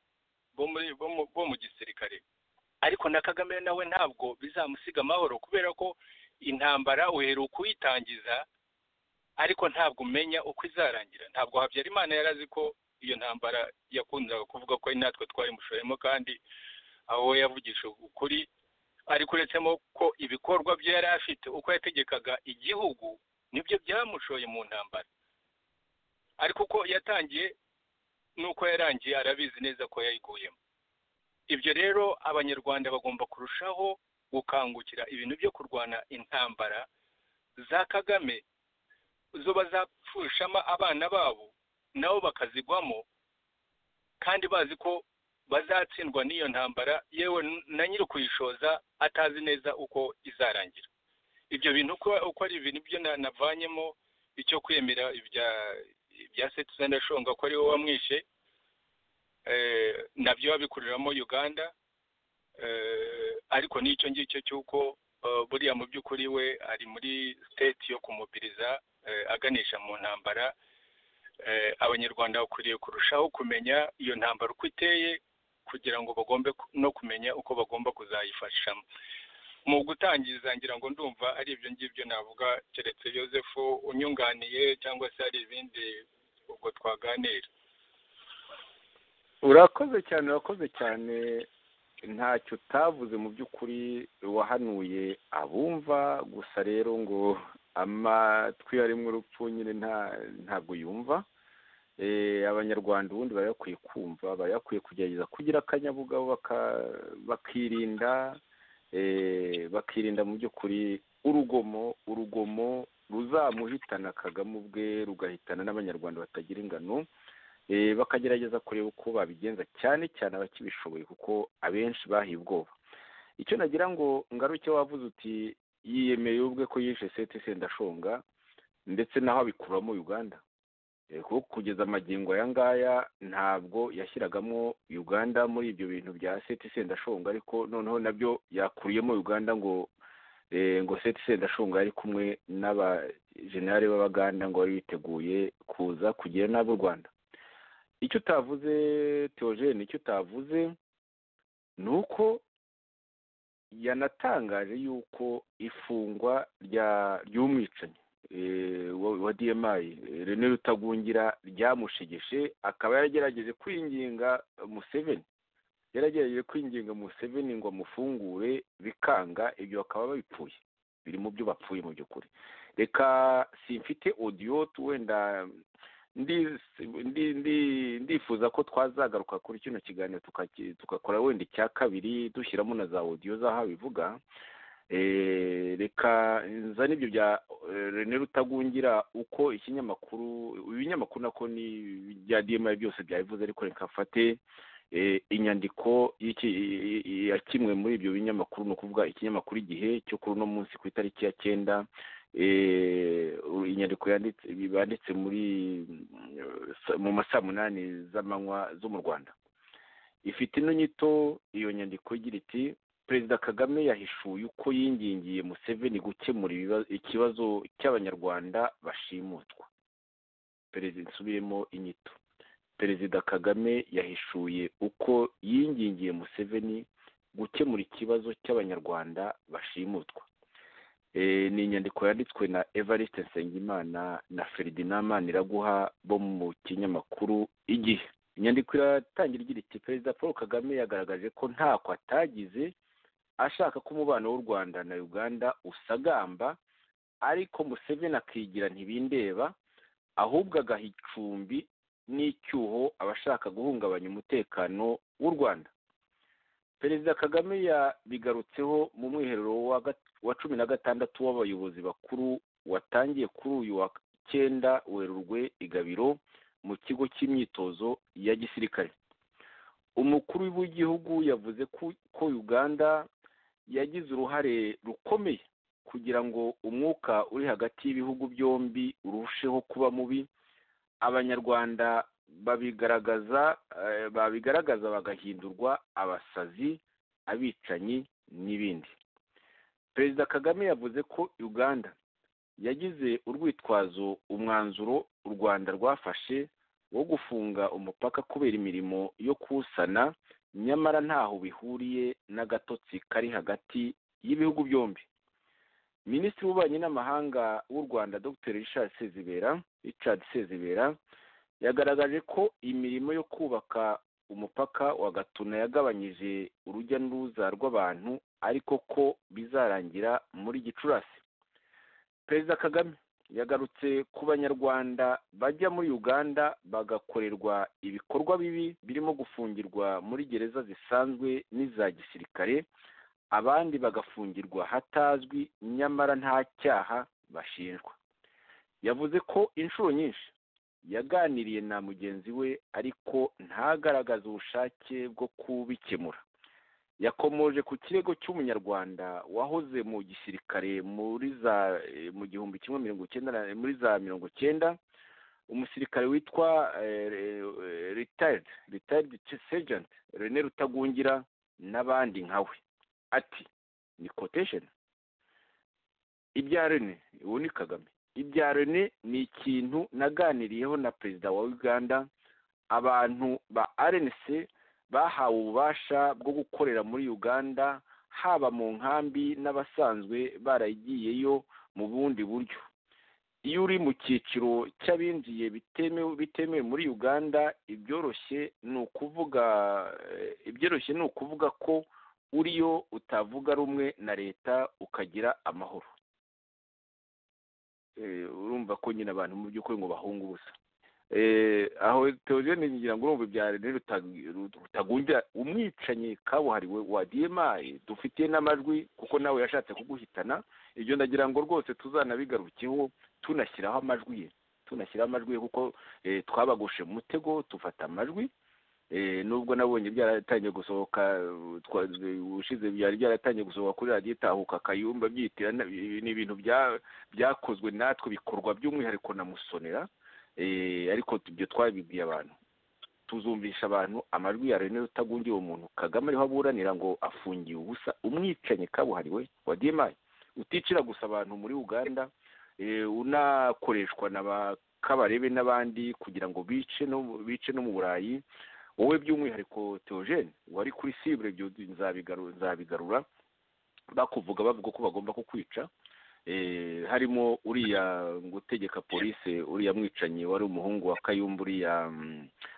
bo mu gisirikare ariko na kagame nawe ntabwo bizamusiga amahoro kubera ko intambara uheruka uyitangiza ariko ntabwo umenya uko izarangira ntabwo habyarimana yari azi ko iyo ntambara yakundaga kuvuga ko natwe twayimushoremo kandi aho we yavugisha ukuri ariko uretsemo ko ibikorwa bye yari afite uko yategekaga igihugu nibyo byamushoye mu ntambara ariko uko yatangiye n'uko yarangiye arabizi neza ko yayiguyemo ibyo rero abanyarwanda bagomba kurushaho gukangukira ibintu byo kurwana intambara za kagame zo bazapfushamo abana babo nabo bakazigwamo kandi bazi ko bazatsindwa n'iyo ntambara yewe na nyiri kuyishoza atazi neza uko izarangira ibyo bintu uko ari ibintu byo navanyemo icyo kwemera ibya setuzana shonga ko ari wowe wamwishe nabyo babikuriramo uganda ariko n'icyo ngicyo cy'uko buriya mu by'ukuri we ari muri siteti yo kumubiriza aganisha mu ntambara abanyarwanda bakwiriye kurushaho kumenya iyo ntambara uko iteye kugira ngo bagombe no kumenya uko bagomba kuzayifashamo mu gutangiza ngira ngo ndumva ari ibyo ngibyo navuga keretse Joseph unyunganiye cyangwa se hari ibindi ubwo twaganira urakoze cyane urakoze cyane ntacyo utavuze mu by'ukuri wahanuye abumva gusa rero ngo amatwi arimo urupfu nyine ntabwo yumva abanyarwanda ubundi bari bakwiye kumva bari bakwiye kugerageza kugira akanyabugabo bakirinda bakirinda mu by'ukuri urugomo urugomo ruzamuhitana kagame ubwe rugahitana n'abanyarwanda batagira ingano bakagerageza kureba uko babigenza cyane cyane abakibishoboye kuko abenshi bahiye ubwoba icyo nagira ngo ngaruke wavuze uti yiyemeye ubwe ko yishe seti sendashonga ndetse naho abikuramo uganda kuko kugeza amagingo aya ngaya ntabwo yashyiragamo uganda muri ibyo bintu bya seti sendashonga ariko noneho nabyo yakuriyemo uganda ngo ngo seti sendashonga yari kumwe n'abajenali b'abaganda ngo bari biteguye kuza kugira n'ab'u rwanda icyo utavuze teogene icyo utavuze ni uko yanatangaje yuko ifungwa ry'umwicanyi wa diyemayi rene rutagungira ryamushegeshe akaba yaragerageje kwinginga museveni yaragerageje kwinginga museveni ngo amufungure bikanga ibyo bakaba babipfuye biri mu byo bapfuye mu by'ukuri reka simfite odiyo wenda ndifuza ko twazagaruka kuri kino kiganiro tugakora wenda icya kabiri dushyiramo na za odiyo z'aho bivuga reka nzane ibyo bya rene rutagungira uko ikinyamakuru ibinyamakuru nako ni bya diyemayi byose byabivuze ariko reka mfate inyandiko ya kimwe muri ibyo binyamakuru ni ukuvuga ikinyamakuru igihe cyo kuri uno munsi ku itariki ya cyenda inyandiko banditse muri mu masaa munani z'amanywa zo mu rwanda ifite ino nyito iyo nyandiko igira iti perezida kagame yahishuye uko yingingiye museveni gukemura ikibazo cy'abanyarwanda bashimutwa perezida nsubiremo inyito perezida kagame yahishuye uko yingingiye museveni gukemura ikibazo cy'abanyarwanda bashimutwa ni inyandiko yanditswe na evariste nsengimana na feridina maniraguha bo mu kinyamakuru igihe inyandiko iratangira igira iti perezida paul kagame yagaragaje ko ntako atagize ashaka ko umubano w'u rwanda na uganda usagamba ariko museveni akigira ntibindeba ahubwo agaha icumbi n'icyuho abashaka guhungabanya umutekano w'u rwanda perezida kagame yabigarutseho mu mwiherero wa cumi na gatandatu w'abayobozi bakuru watangiye kuri uyu wa cyenda werurwe igabiro mu kigo cy'imyitozo ya gisirikare umukuru w'igihugu yavuze ko uganda yagize uruhare rukomeye kugira ngo umwuka uri hagati y'ibihugu byombi urusheho kuba mubi abanyarwanda babigaragaza babigaragaza bagahindurwa abasazi abicanyi n'ibindi perezida kagame yavuze ko uganda yagize urwitwazo umwanzuro u rwanda rwafashe wo gufunga umupaka kubera imirimo yo kuwusana nyamara ntaho bihuriye n'agatotsi kari hagati y'ibihugu byombi minisitiri w'ububanyi n'amahanga w'u rwanda dr richard sezibera richard sezibera yagaragaje ko imirimo yo kubaka umupaka wa gatuna yagabanyije urujya n'uruza rw'abantu ariko ko bizarangira muri gicurasi perezida kagame yagarutse ku banyarwanda bajya muri uganda bagakorerwa ibikorwa bibi birimo gufungirwa muri gereza zisanzwe n'iza gisirikare abandi bagafungirwa hatazwi nyamara nta cyaha bashinjwa yavuze ko inshuro nyinshi yaganiriye na mugenzi we ariko ntagaragaze ubushake bwo kubikemura yakomoje ku kirego cy'umunyarwanda wahoze mu gisirikare muri za mu gihumbi kimwe mirongo icyenda muri za mirongo icyenda umusirikare witwa ritayiridi ritayiridi sejenti rene rutagungira n'abandi nkawe ati ni kotesheni ibya rene ubu ni kagame ibya rene ni ikintu naganiriyeho na perezida wa uganda abantu ba arenese bahawe ububasha bwo gukorera muri uganda haba mu nkambi n'abasanzwe baragiyeyo mu bundi buryo iyo uri mu cyiciro cy'abinjiye bitemewe muri uganda ibyoroshye ni ukuvuga ibyoroshye ni ukuvuga ko uriyo utavuga rumwe na leta ukagira amahoro urumva ko nyine abantu mu by'ukuri ngo bahunge ubusa aho teogene ngira ngo urumva ibya rene rutagungira umwicanyi kabuhariwe wa diyemayi dufitiye n'amajwi kuko nawe yashatse kuguhitana ibyo ndagira ngo rwose tuzanabigarukeho tunashyiraho amajwi ye tunashyiraho amajwi ye kuko twabagushe mu mutego tufata amajwi nubwo nabonye byaratangiye gusohoka ubushize byari byaratangiye gusohoka kuri radiyo itahuka kayumba byitira ni ibintu byakozwe natwe bikorwa by'umwihariko na musonera ariko ibyo twabibwiye abantu tuzumvisha abantu amajwi ya rene rutagungiye umuntu kagame ariho aburanira ngo afungiye ubusa umwicanyi kabuhariwe wa demayi uticira gusa abantu muri uganda unakoreshwa na ba kabarebe n'abandi kugira ngo bice no mu burayi wowe by'umwihariko teogene wari kuri sibure nzabigarura bakuvuga bavuga ko bagomba kukwica harimo uriya gutegeka polisi uriya mwicanyi wari umuhungu wa kayumba uriya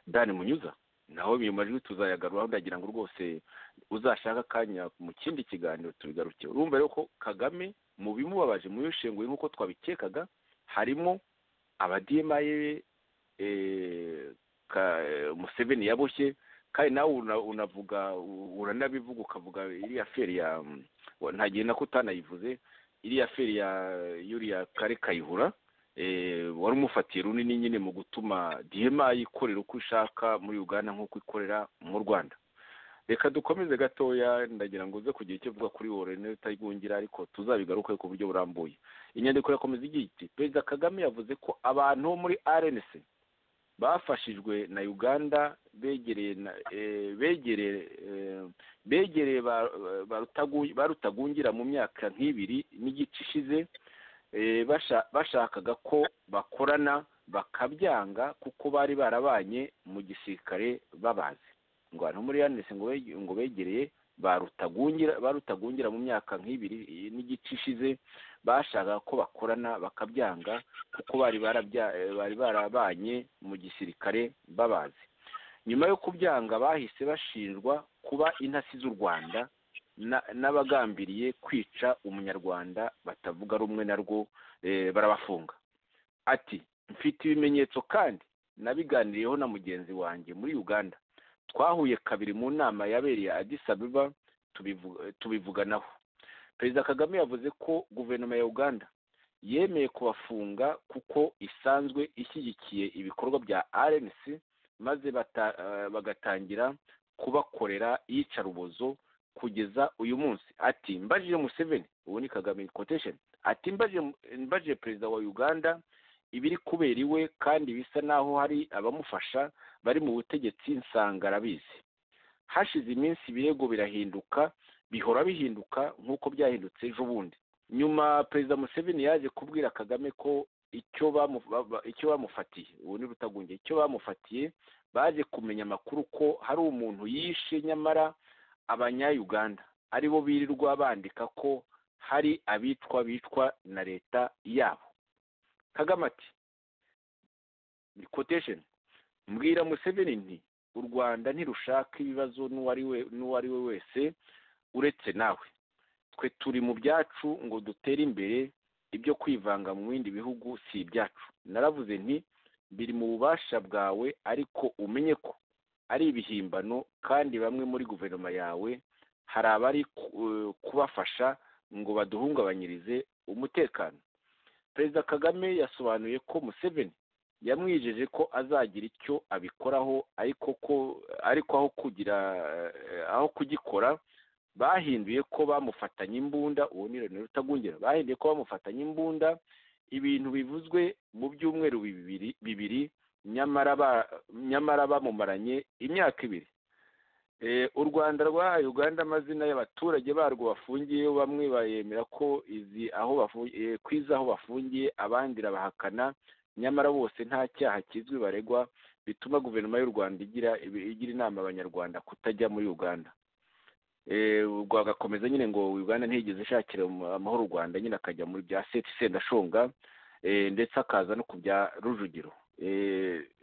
dani munyuza naho ayo majwi tuzayagaruraho ndagira ngo rwose uzashaka akanya mu kindi kiganiro tubigaruke urumva rero ko kagame mu bimubabaje mu yishenguye nk'uko twabikekaga harimo abadiyemaye museveni yaboshye kandi nawe unavuga uranabivuga ukavuga iriya feri ya ntagihe nako utanayivuze iriya feri ya yuriya kare kayihura wari umufatiye runini nyine mu gutuma diyema yikorera uko ishaka muri uganda nk'uko ikorera mu rwanda reka dukomeze gatoya ndagira ngo uze kugira icyo uvuga kuri wowe neza utayigwingira ariko tuzabigaruke ku buryo burambuye inyandiko irakomeza igira iti perezida kagame yavuze ko abantu bo muri rnc bafashijwe na uganda begereye ba rutagungira mu myaka nk'ibiri n'igice ishize bashakaga ko bakorana bakabyanga kuko bari barabanye mu gisirikare babazi ngo abantu muri yanise ngo begereye barutagungira mu myaka nk'ibiri n'igice ishize bashaka ko bakorana bakabyanga kuko bari barabanye mu gisirikare babazi nyuma yo kubyanga bahise bashinjwa kuba intasi z'u rwanda n'abagambiriye kwica umunyarwanda batavuga rumwe narwo barabafunga ati mfite ibimenyetso kandi nabiganiriyeho na mugenzi wanjye muri uganda twahuye kabiri mu nama yabereye Addis Ababa tubivuganaho perezida kagame yavuze ko guverinoma ya uganda yemeye kubafunga kuko isanzwe ishyigikiye ibikorwa bya rnc maze bagatangira kubakorera iyicarubozo kugeza uyu munsi ati mbajije museveni ubu ni kagame kotesheni ati mbajije perezida wa uganda ibiri kubera iwe kandi bisa n'aho hari abamufasha bari mu butegetsi nsanga arabizi hashize iminsi ibirego birahinduka bihora bihinduka nk'uko byahindutse ejo bundi nyuma perezida museveni yaje kubwira kagame ko icyo bamufatiye ubu ni rutagunge icyo bamufatiye baje kumenya amakuru ko hari umuntu yishe nyamara abanyayuganda aribo birirwa bandika ko hari abicwa bicwa na leta yabo kagame ati kotesheni mbwira museveni nti u rwanda ntirushaka ibibazo n'uwo ari we wese uretse nawe twe turi mu byacu ngo dutere imbere ibyo kwivanga mu bindi bihugu si ibyacu naravuze nti biri mu bubasha bwawe ariko umenye ko ari ibihimbano kandi bamwe muri guverinoma yawe hari abari kubafasha ngo baduhungabanyirize umutekano perezida kagame yasobanuye ko museveni yamwijeje ko azagira icyo abikoraho ariko ko ariko aho kugira aho kugikora bahinduye ko bamufatanya imbunda uwo ni rero utagungira bahinduye ko bamufatanya imbunda ibintu bivuzwe mu byumweru bibiri nyamara bamumaranye imyaka ibiri u rwanda rwahaye uganda amazina y'abaturage barwo bafungiye bamwe bayemera ko izi aho kwiza aho bafungiye abandi irabahakana nyamara bose nta cyaha kizwi baregwa bituma guverinoma y'u rwanda igira inama abanyarwanda kutajya muri uganda rwagakomeza nyine ngo uganda ntigeze ishakira amahoro u rwanda nyine akajya muri bya seti sendashonga ndetse akaza no ku bya rujugiro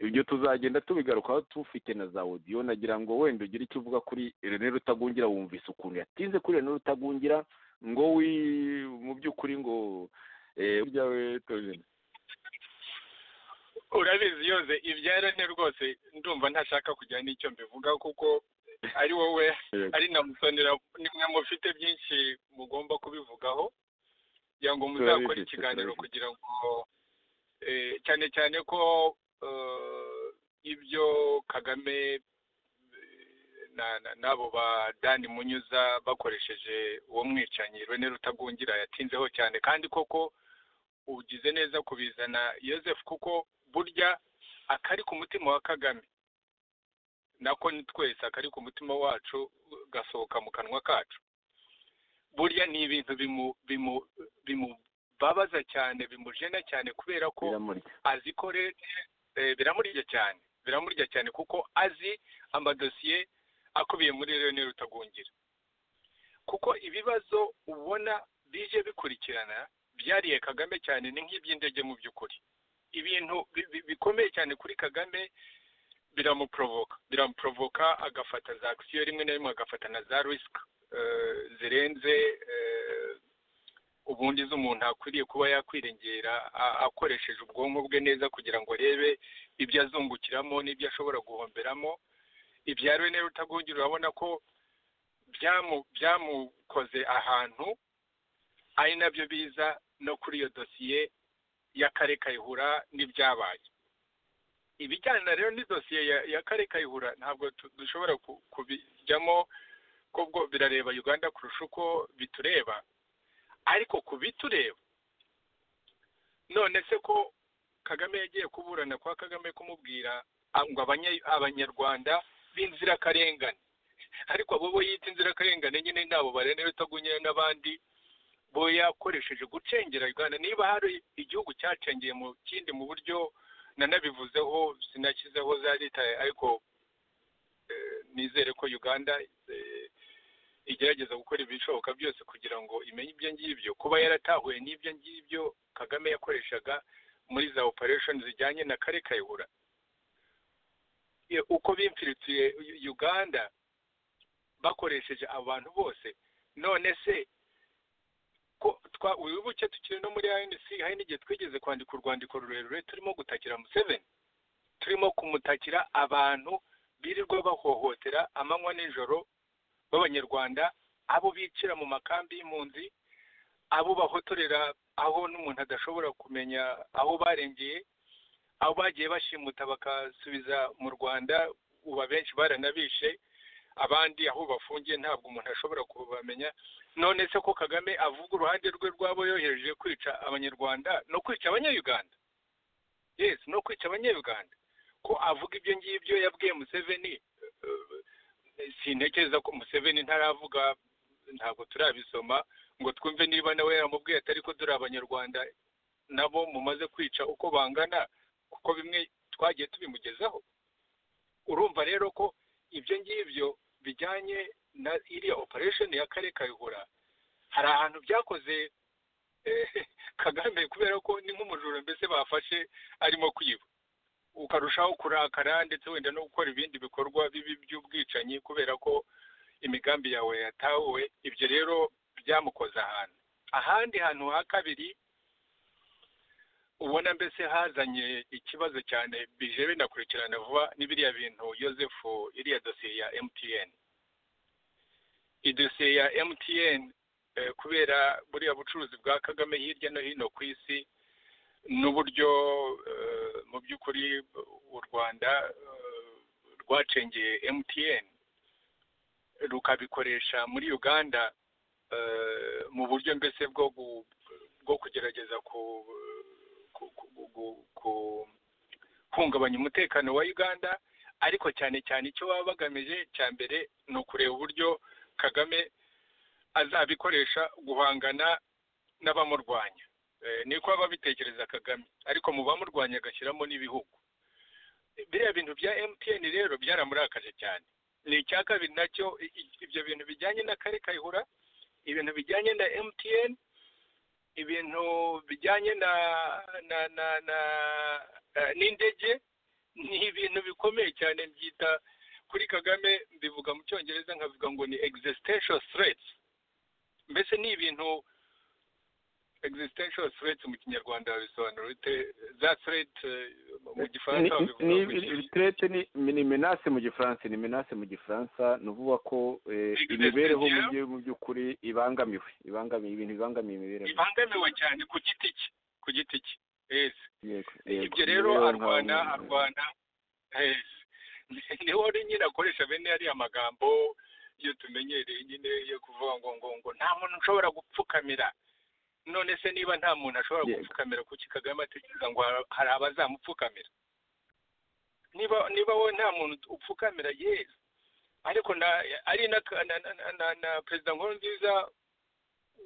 ibyo tuzagenda tubigarukaho tufite na za odiyo nagira ngo wenda ugire icyo uvuga kuri rene rutagungira wumvise ukuntu yatinze kuri rene rutagungira ngo wi mu by'ukuri ngo uryawe tojene urabizi yoze ibyarane rwose ndumva ntashaka kujyana n'icyo mbivuga kuko ari wowe ari na musonera nimwe mufite byinshi mugomba kubivugaho kugira ngo muzakore ikiganiro kugira ngo cyane cyane ko ibyo kagame n'abo ba dani munyuza bakoresheje uwo mwicanyi rene rutagungira yatinzeho cyane kandi koko ugize neza kubizana Yosefu kuko burya akari ku mutima wa kagame nako ni twese akari ku mutima wacu gasohoka mu kanwa kacu burya ni ibintu bimubabaza cyane bimujena cyane kubera ko azi ko biramurya cyane biramurya cyane kuko azi amadosiye akubiye muri rene rutagungira kuko ibibazo ubona bije bikurikirana byariye kagame cyane ni nk'iby'indege mu by'ukuri ibintu bikomeye cyane kuri kagame biramuprovoka biramuprovoka agafata za akisiyo rimwe na rimwe agafata na za risika zirenze ubundi z'umuntu akwiriye kuba yakwirengera akoresheje ubwonko bwe neza kugira ngo arebe ibyo azungukiramo n'ibyo ashobora guhomberamo ibya rene rutagungira urabona ko byamukoze ahantu ari nabyo biza no kuri iyo dosiye y'akare kayihura n'ibyabaye ibijyana rero n'idosiye ya ya kare kayihura ntabwo tu- dushobora ku- kubijyamo kubwo birareba uganda kurusha uko bitureba ariko ku bitureba none se ko kagame yagiye kuburana kwa kagame kumubwira ah, ngo abanya- abanyarwanda b'inzirakarengane ariko abo bo yita inzirakarengane nyine nabo barene bitagunyeye n'abandi bo yakoresheje gucengera uganda niba hari igihugu cyacengeye mu kindi mu buryo nanabivuzeho sinashyizeho za leta ariko eh, nizere ko uganda eh, igerageza gukora ibishoboka byose kugira ngo imenye ibyo ngibyo kuba yaratahuye n'ibyo ngibyo kagame yakoreshaga muri za operation zijyanye na kare kayihura Ye- uko bimfiritiye uganda bakoresheje abantu bose none se ko twa wibuke tukiri no muri anc hari n'igihe twigeze kwandika urwandiko rurerure turimo gutakira museveni turimo kumutakira abantu birirwa bahohotera amanywa n'ijoro b'abanyarwanda abo bicira mu makambi y'impunzi abo bahotorera aho n'umuntu adashobora kumenya aho barengeye aho bagiye bashimuta bakasubiza mu rwanda uba benshi baranabishe abandi aho bafungiye ntabwo umuntu ashobora kubamenya none se ko kagame avuga uruhande rwe rwabo yohereje kwica abanyarwanda no kwica abanyayuganda yes no kwica abanyayuganda ko avuga ibyo ngibyo yabwiye museveni eh, sintekereza ko museveni ntaravuga ntabwo turabisoma ngo twumve niba nawe yaramubwiye atari ko dore abanyarwanda nabo mumaze kwica uko bangana kuko bimwe twagiye tubimugezaho urumva rero ko ibyo ngibyo bijyanye na iriya operation ya kare kayihura hari ahantu byakoze eh, kagame kubera ko ni nk'umujura mbese bafashe arimo kwiba ukarushaho kurakara ndetse wenda no gukora ibindi bikorwa bibi by'ubwicanyi kubera ko imigambi yawe yatahuwe ibyo rero byamukoze ahantu ahandi hantu ha kabiri ubona mbese hazanye ikibazo cyane bije binakurikirana vuba n'ibiriya bintu yosefu iriya dosiye ya mtn idosiye ya mtn eh, kubera buriya bucuruzi bwa kagame hirya no hino ku isi n'uburyo eh, mu by'ukuri u rwanda eh, rwacengeye mtn rukabikoresha muri uganda eh, mu buryo mbese bwo gu- bwo kugerageza ku- ku- ku- ku- ku- guhungabanya umutekano wa uganda ariko cyane cyane icyo baba bagamije cya mbere ni ukureba uburyo kagame azabikoresha guhangana n'abamurwanya Eh, niko baba bitekereza kagame ariko mu bamurwanya agashyiramo n'ibihugu biriya bintu bya mtn rero byaramurakaje cyane ni icya kabiri nacyo i- i- ibyo bintu bijyanye na kare kayihura ibintu bijyanye na MTN ibintu bijyanye na na na na eh, n'indege ni ibintu bikomeye cyane byita kuri Kagame mbivuga mu cyongereza nkavuga ngo ni existential threats mbese ni ibintu existential threats mu kinyarwanda bisobanura bite za threat eh, mu gifaransa babivuga ni ngo iki? tirete ni ni menase mu gifaransa ni menase mu gifaransa ni ukuvuga ko eh, Existential. imibereho mu byo- mu by'ukuri ibangamiwe ibangamiye ibintu bibangamiye imibereho ibangamiwe cyane ku giti cye ku giti cye yes Yego, yego. ibyo rero Imibereho arwana nka- arwana eh, niho uri nyine akoresha bene ariya magambo iyo tumenyereye nyine yo kuvuga ngo ngo ngo nta muntu ushobora gupfukamira none se niba nta muntu ashobora Yego. gupfukamira kuki kagame atekereza ngo har- hari abazamupfukamira niba niba wowe nta muntu upfukamira yesi ariko na ari na na, na, na, na, na perezida nkurunziza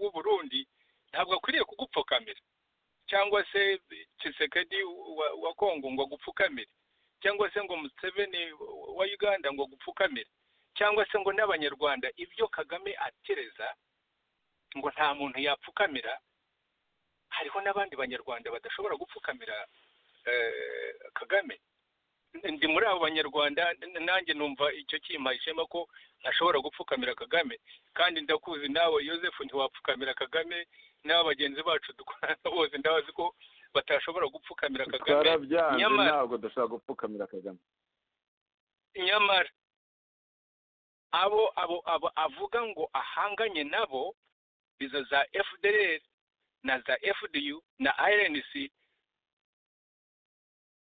w'u burundi ntabwo akwiriye kugupfukamira cyangwa se Tshisekedi wa, wa Kongo ngo agupfukamire cyangwa se ngo Museveni wa Uganda ngo agupfukamire cyangwa se ngo n'abanyarwanda ibyo Kagame atereza ngo nta muntu yapfukamira hariho n'abandi banyarwanda badashobora gupfukamira eh, Kagame ndi muri abo banyarwanda n- nanjye numva icyo kimpaye ishema ko ntashobora gupfukamira Kagame kandi ndakuzi nawe Yosefu ntiwapfukamira Kagame n'aba bagenzi bacu dukorana bose ndabazi ko batashobora gupfukamira Kagame twarabyanze nyamara- ntabwo dushobora gupfukamira kagame nyamara abo abo abo avuga ngo ahanganye nabo izo za FDLR na za FDU na RNC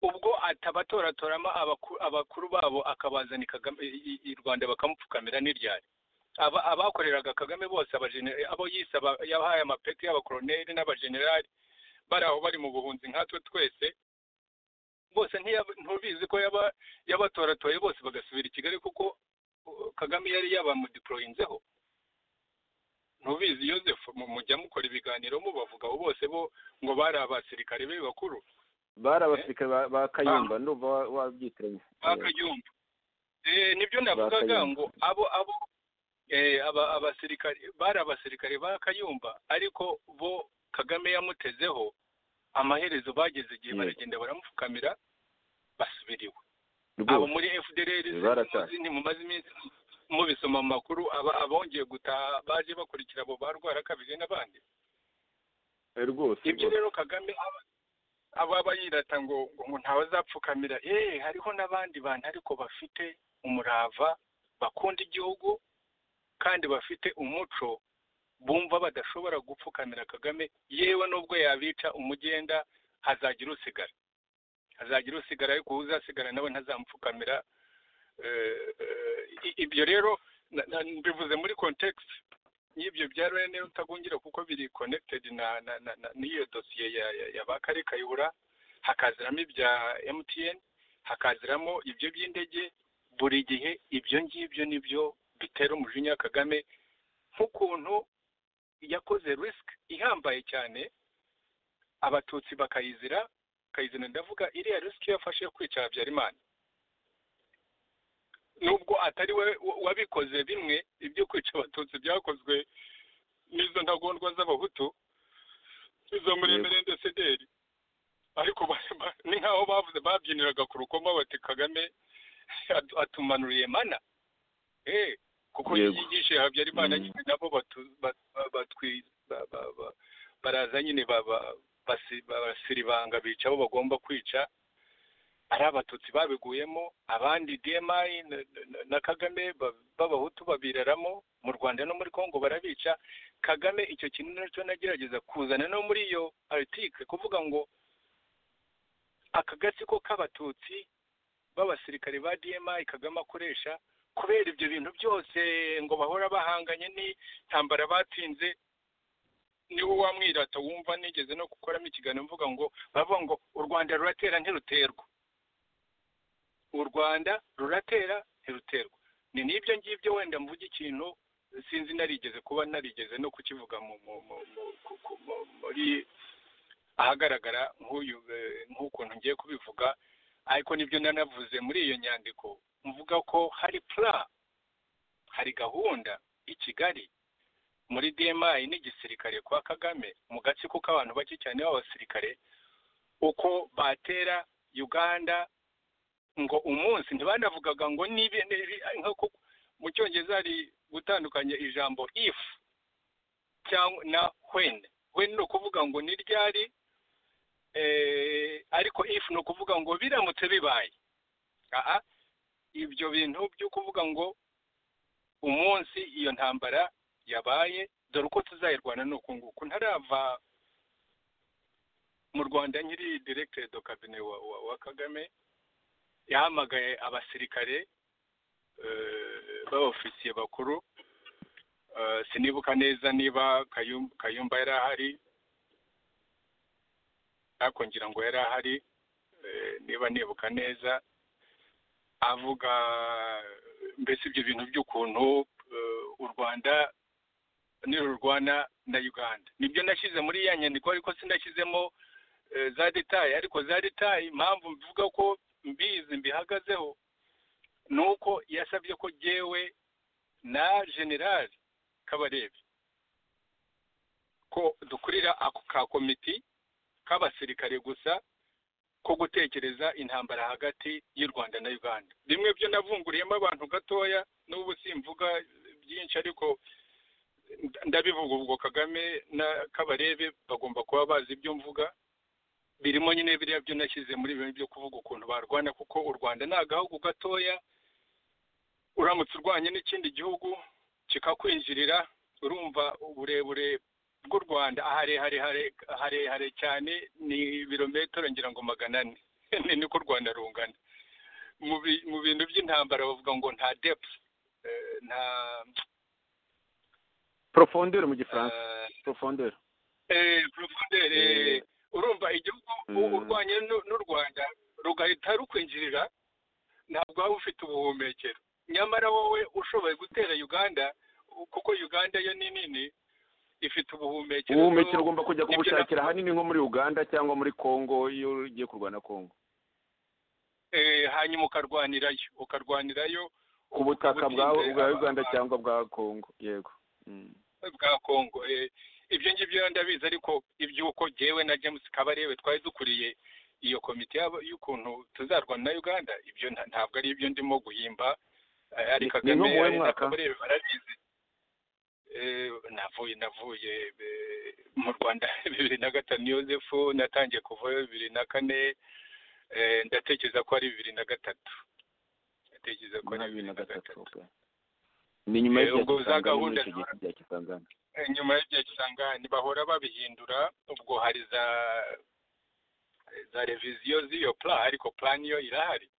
ubwo atabatoratoramo abakuru babo akabazana kagame i rwanda bakamupfukamira n'iryari abakoreraga kagame bose abo yise yabahaye amapeti y'abakoroneri n'abajenerali bari aho bari mu buhunzi nkatwe twese bose ntubizi ko yabatoratoye bose bagasubira i kigali kuko kagame yari yabamudiporoyinzeho ntubizi Joseph mujya mukora ibiganiro mubavuga bose bo ngo bari abasirikare be bakuru bari abasirikare ba kayumba ndumva wabyitiranya ba kayumba nibyo navugaga ngo abo abo abasirikare bari abasirikare ba kayumba ariko bo kagame yamutezeho amaherezo bageze igihe baragenda baramupfukamira basubiriwe abo muri fdr ntimumaze iminsi mubisoma mu makuru abongeye gutaha baje bakurikira abo barwara kabiri n'abandi ibyo rero kagame aba yirata ngo ngo ntawazapfukamira eee hariho n'abandi bantu ariko bafite umurava bakunda igihugu kandi bafite umuco bumva badashobora gupfukamira kagame yewe nubwo yabica umugenda hazagira usigara hazagira usigara ariko uzasigara nawe ntazamupfukamira ibyo rero bivuze muri kontekisi y'ibyo bya rene utagungira kuko biri konekitedi n'iyo dosiye ya ba kare kayihura hakaziramo ibya emutiyeni hakaziramo ibyo by'indege buri gihe ibyo ngibyo nibyo bitera umujinya kagame nk'ukuntu yakoze risiki ihambaye cyane abatutsi bakayizira bakayizira ndavuga iriya risiki yafashe yo kwica habyarimana nubwo atari we wabikoze bimwe ibyo kwica abatutsi byakozwe n'izo ntagondwa z'abahutu izo muri emerende sederi ariko ni nk'aho bavuze babyiniraga ku rukoma bati kagame atumanuriye mana kuko yigishe habyarimana nyine nabo baraza nyine basiribanga bica abo bagomba kwica ari abatutsi babiguyemo abandi demayi na kagame b'abahutu babiraramo mu rwanda no muri congo barabica kagame icyo kintu nacyo nagerageza kuzana no muri iyo aritike kuvuga ngo aka gatsiko k'abatutsi b'abasirikare ba demayi kagame akoresha kubera ibyo bintu byose ngo bahora bahanganye n'intambara batsinze niwe wamwirata wumva nigeze no gukoramo ikiganiro mvuga ngo bavuga ngo u rwanda ruratera ntiruterwa u rwanda ruratera ntiruterwa ni n'ibyo ngibyo wenda mvuga ikintu sinzi narigeze kuba narigeze no kukivuga muri ahagaragara nk'ukuntu ngiye kubivuga ariko nibyo nanavuze muri iyo nyandiko mvuga ko hari pura hari gahunda i kigali muri demayi n'igisirikare kwa kagame mu gatsiko k'abantu bake cyane b'abasirikare uko batera uganda ngo umunsi ntibanavugaga ngo nibe nk'uko mu cyongereza hari gutandukanya ijambo ifu cyangwa na hweni hweni ni ukuvuga ngo ni ryari ariko ifu ni ukuvuga ngo biramutse bibaye aha ibyo bintu byo kuvuga ngo umunsi iyo ntambara yabaye dore uko tuzayirwana ni uku nguku ntarava mu rwanda nyiri diregiteri do kabine wa kagame yahamagaye abasirikare b'abofisiye bakuru sinibuka neza niba kayumba yari ahari ariko ngira ngo yari ahari niba nibuka neza avuga mbese ibyo bintu by'ukuntu u rwanda nirurwana na uganda nibyo nashyize muri ya nyandiko ariko sinashyizemo za detaye ariko za detaye impamvu mvuga ko mbizi mbihagazeho ni uko yasabye ko jyewe na generali kabarebe ko dukurira ako ka komiti k'abasirikare gusa ko gutekereza intambara hagati y'u rwanda na uganda bimwe byo navunguriyemo abantu gatoya n'ubu simvuga byinshi ariko ndabivuga ubwo kagame na kabarebe bagomba kuba bazi ibyo mvuga birimo nyine biriya byo nashyize muri bintu byo kuvuga ukuntu barwana kuko u rwanda ni agahugu gatoya uramutse urwanye n'ikindi gihugu kikakwinjirira urumva uburebure bw'u rwanda aha harehare cyane ni ibirometero ngira ngo magana ane ni niko u rwanda rungana mu bintu by'intambara bavuga ngo nta depfu nta porofondere mu gifaransa porofondere porofondere urumva igihugu urwanya n'u rwanda rugahita rukwinjirira ntabwo waba ufite ubuhumekero nyamara wowe ushoboye gutera uganda kuko uganda yo ni nini ifite ubuhumekero ubuhumekero ugomba kujya kubushakira ahanini nko muri uganda cyangwa muri congo iyo ugiye kurwana congo hanyuma ukarwanirayo ukarwanirayo ku butaka bwa uganda cyangwa bwa congo yego bwa congo ibyo ngibyo ndabizi ariko iby'uko ngewe na james kabarebe twari dukuriye iyo komite y'ukuntu tuzarwana na uganda ibyo ntabwo ari ibyo ndimo guhimba ari kagame kabarebe barabizi navuye navuye mu rwanda bibiri na gatanu yosefu natangiye kuvayo bibiri na kane ndatekereza ko ari bibiri na gatatu ndatekereza ko ari bibiri na gatatu ni nyuma y'igihe gahunda nyuma y'igihe kisangane bahora babihindura ubwo hari za za reviziyo z'iyo pla ariko plan yo irahari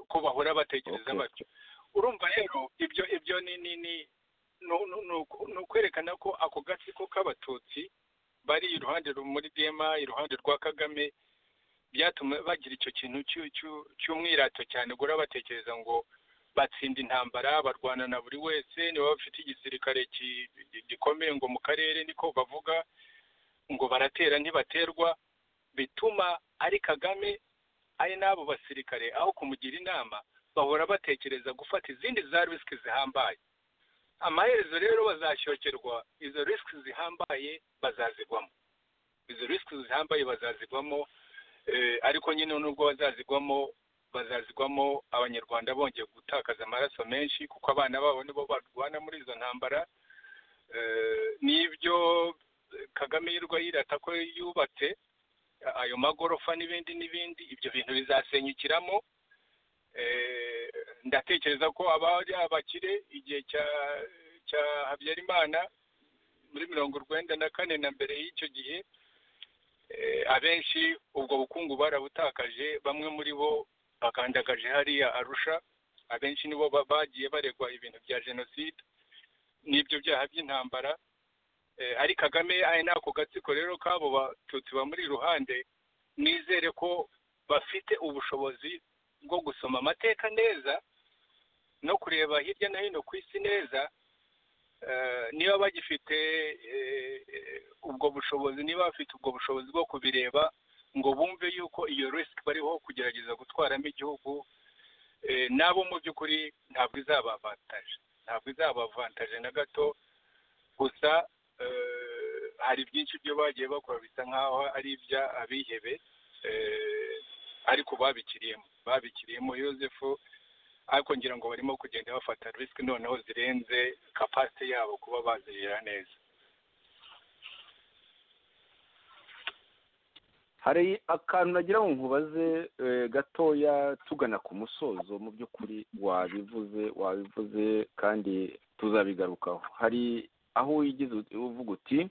ko bahora batekereza batyo urumva rero ibyo ibyo ni ni ni ni ukwerekana ko ako gatsiko k'abatutsi bari iruhande muri dema iruhande rwa kagame byatuma bagira icyo kintu cy'umwirato cyane ugura batekereza ngo batsinda intambara barwana na buri wese niba bafite igisirikare gikomeye ngo mu karere niko bavuga ngo baratera ntibaterwa bituma ari kagame ari n'abo basirikare aho kumugira inama bahora batekereza gufata izindi za risiki zihambaye amaherezo rero bazashokerwa izo risiki zihambaye bazazigwamo izo risiki zihambaye bazazigwamo ariko nyine nubwo bazazigwamo bazazigwamo abanyarwanda bongeye gutakaza amaraso menshi kuko abana babo nibo barwana muri izo ntambara n'ibyo kagame yirwa yirata ko yubatse ayo magorofa n'ibindi n'ibindi ibyo bintu bizasenyukiramo ndatekereza ko abari abakire igihe cya habyarimana muri mirongo urwenda na kane na mbere y'icyo gihe abenshi ubwo bukungu barabutakaje bamwe muri bo bakandagaje hariya arusha abenshi nibo bagiye baregwa ibintu bya jenoside n'ibyo byaha by'intambara ari kagame ari n'ako gatsiko rero k'abo batutsi bamuri iruhande nizere ko bafite ubushobozi bwo gusoma amateka neza no kureba hirya no hino ku isi neza niba bagifite ubwo bushobozi niba bafite ubwo bushobozi bwo kubireba ngo bumve yuko iyo risiki bariho kugerageza gutwaramo igihugu nabo mu by'ukuri ntabwo izabavantaje ntabwo izabavantaje na gato gusa hari byinshi byo bagiye bakora bisa nk'aho ari iby'abihebe ariko babikiriyemo babikiriyemo yosefu ariko ngira ngo barimo kugenda bafata risiki noneho zirenze kapasite yabo kuba bazirira neza hari akantu nagira ngo nkubaze gatoya tugana ku musozo mu by'ukuri wabivuze wabivuze kandi tuzabigarukaho hari aho wigize uvuga uti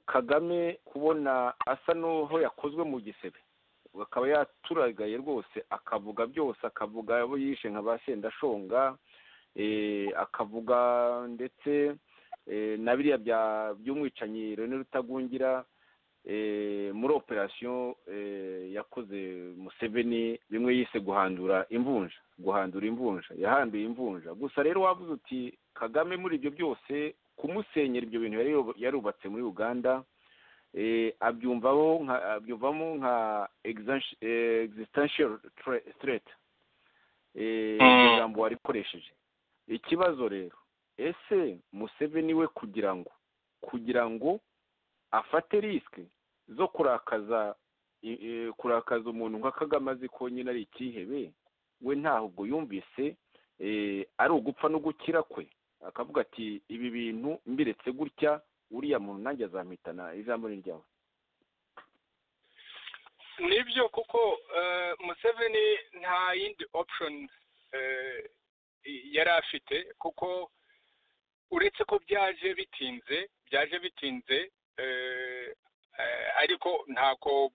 kagame kubona asa n'aho yakozwe mu gisebe akaba yaturagaye rwose akavuga byose akavuga abo yishe nka ba sendashonga akavuga ndetse na biriya by'umwicanyi rene rutagungira muri operasiyo yakoze museveni bimwe yise guhandura imvunja guhandura imvunja yahanduye imvunja gusa rero wavuze uti kagame muri ibyo byose kumusenyera ibyo bintu yarubatse muri uganda abyumvamo nka existential threat ijambo warikoresheje ikibazo rero ese museveni we kugira ngo kugira ngo afate risike zo kurakaza kurakaza umuntu nka kagame azi ko nyine ari ikihebe we ntabwo yumvise ari ugupfa no gukira kwe akavuga ati ibi bintu mbiretse gutya uriya muntu nanjye azamuhitana ijambo ni ryawe nibyo kuko museveni nta yindi option yari afite kuko uretse ko byaje bitinze byaje bitinze ariko ntako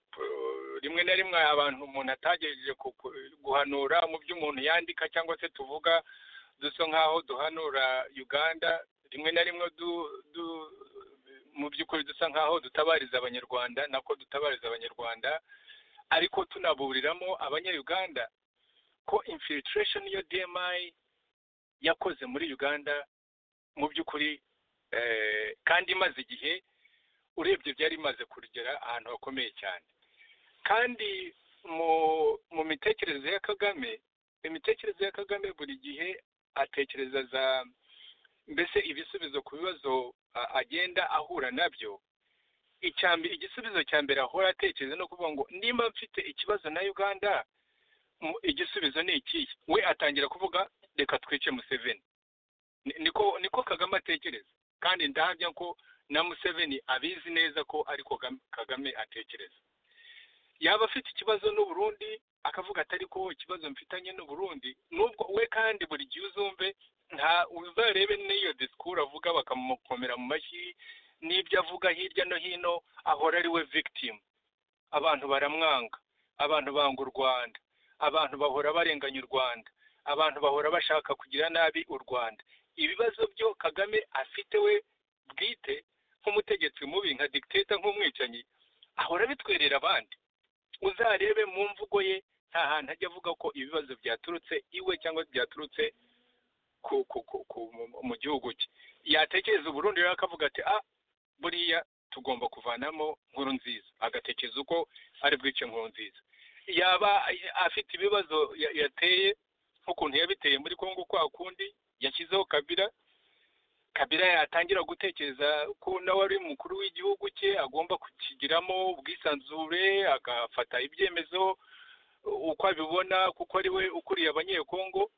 rimwe na rimwe abantu umuntu atagejeje guhanura mu byo umuntu yandika cyangwa se tuvuga dusa nk'aho duhanura uganda rimwe na rimwe mu by'ukuri dusa nk'aho dutabariza abanyarwanda nako dutabariza abanyarwanda ariko tunaburiramo abanyayuganda ko infiltration yo dmi yakoze muri uganda mu by'ukuri kandi imaze igihe urebye byari bimaze kugera ahantu hakomeye cyane kandi mu mitekerereze ya kagame imitekerereze ya kagame buri gihe atekereza za mbese ibisubizo ku bibazo agenda ahura nabyo igisubizo cya mbere ahora atekereza no kuvuga ngo nimba mfite ikibazo na uganda igisubizo ni ikihe we atangira kuvuga reka twice museveni niko niko kagame atekereza kandi ndahamya ko na museveni abizi neza ko ariko kagame atekereza yaba afite ikibazo n'uburundi akavuga atari ko ikibazo mfitanye n'uburundi nubwo we kandi buri gihe uzumve nta uzarebe n'iyo disikuru avuga bakamukomera mu mashyi n'ibyo avuga hirya no hino ahora ari we victim abantu baramwanga abantu banga u rwanda abantu bahora barenganya u rwanda abantu bahora bashaka kugira nabi u rwanda ibibazo byo kagame afite we bwite nk'umutegetsi mubi nka dikiteta nk'umwicanyi ahora bitwerera abandi uzarebe mu mvugo ye nta hantu ajya avuga ko ibibazo byaturutse iwe cyangwa byaturutse mu gihugu cye yatekereza uburundi rero akavuga ati a buriya tugomba kuvanamo nkuru nziza agatekereza uko ari bwice nkuru nziza yaba afite ibibazo yateye nk'ukuntu yabiteye muri congo kwa kundi yashyizeho kabira kabira yatangira gutekereza ko nawe ari umukuru w'igihugu cye agomba kukigiramo ubwisanzure agafata ibyemezo uko abibona kuko ari we ukuriye abanyekongo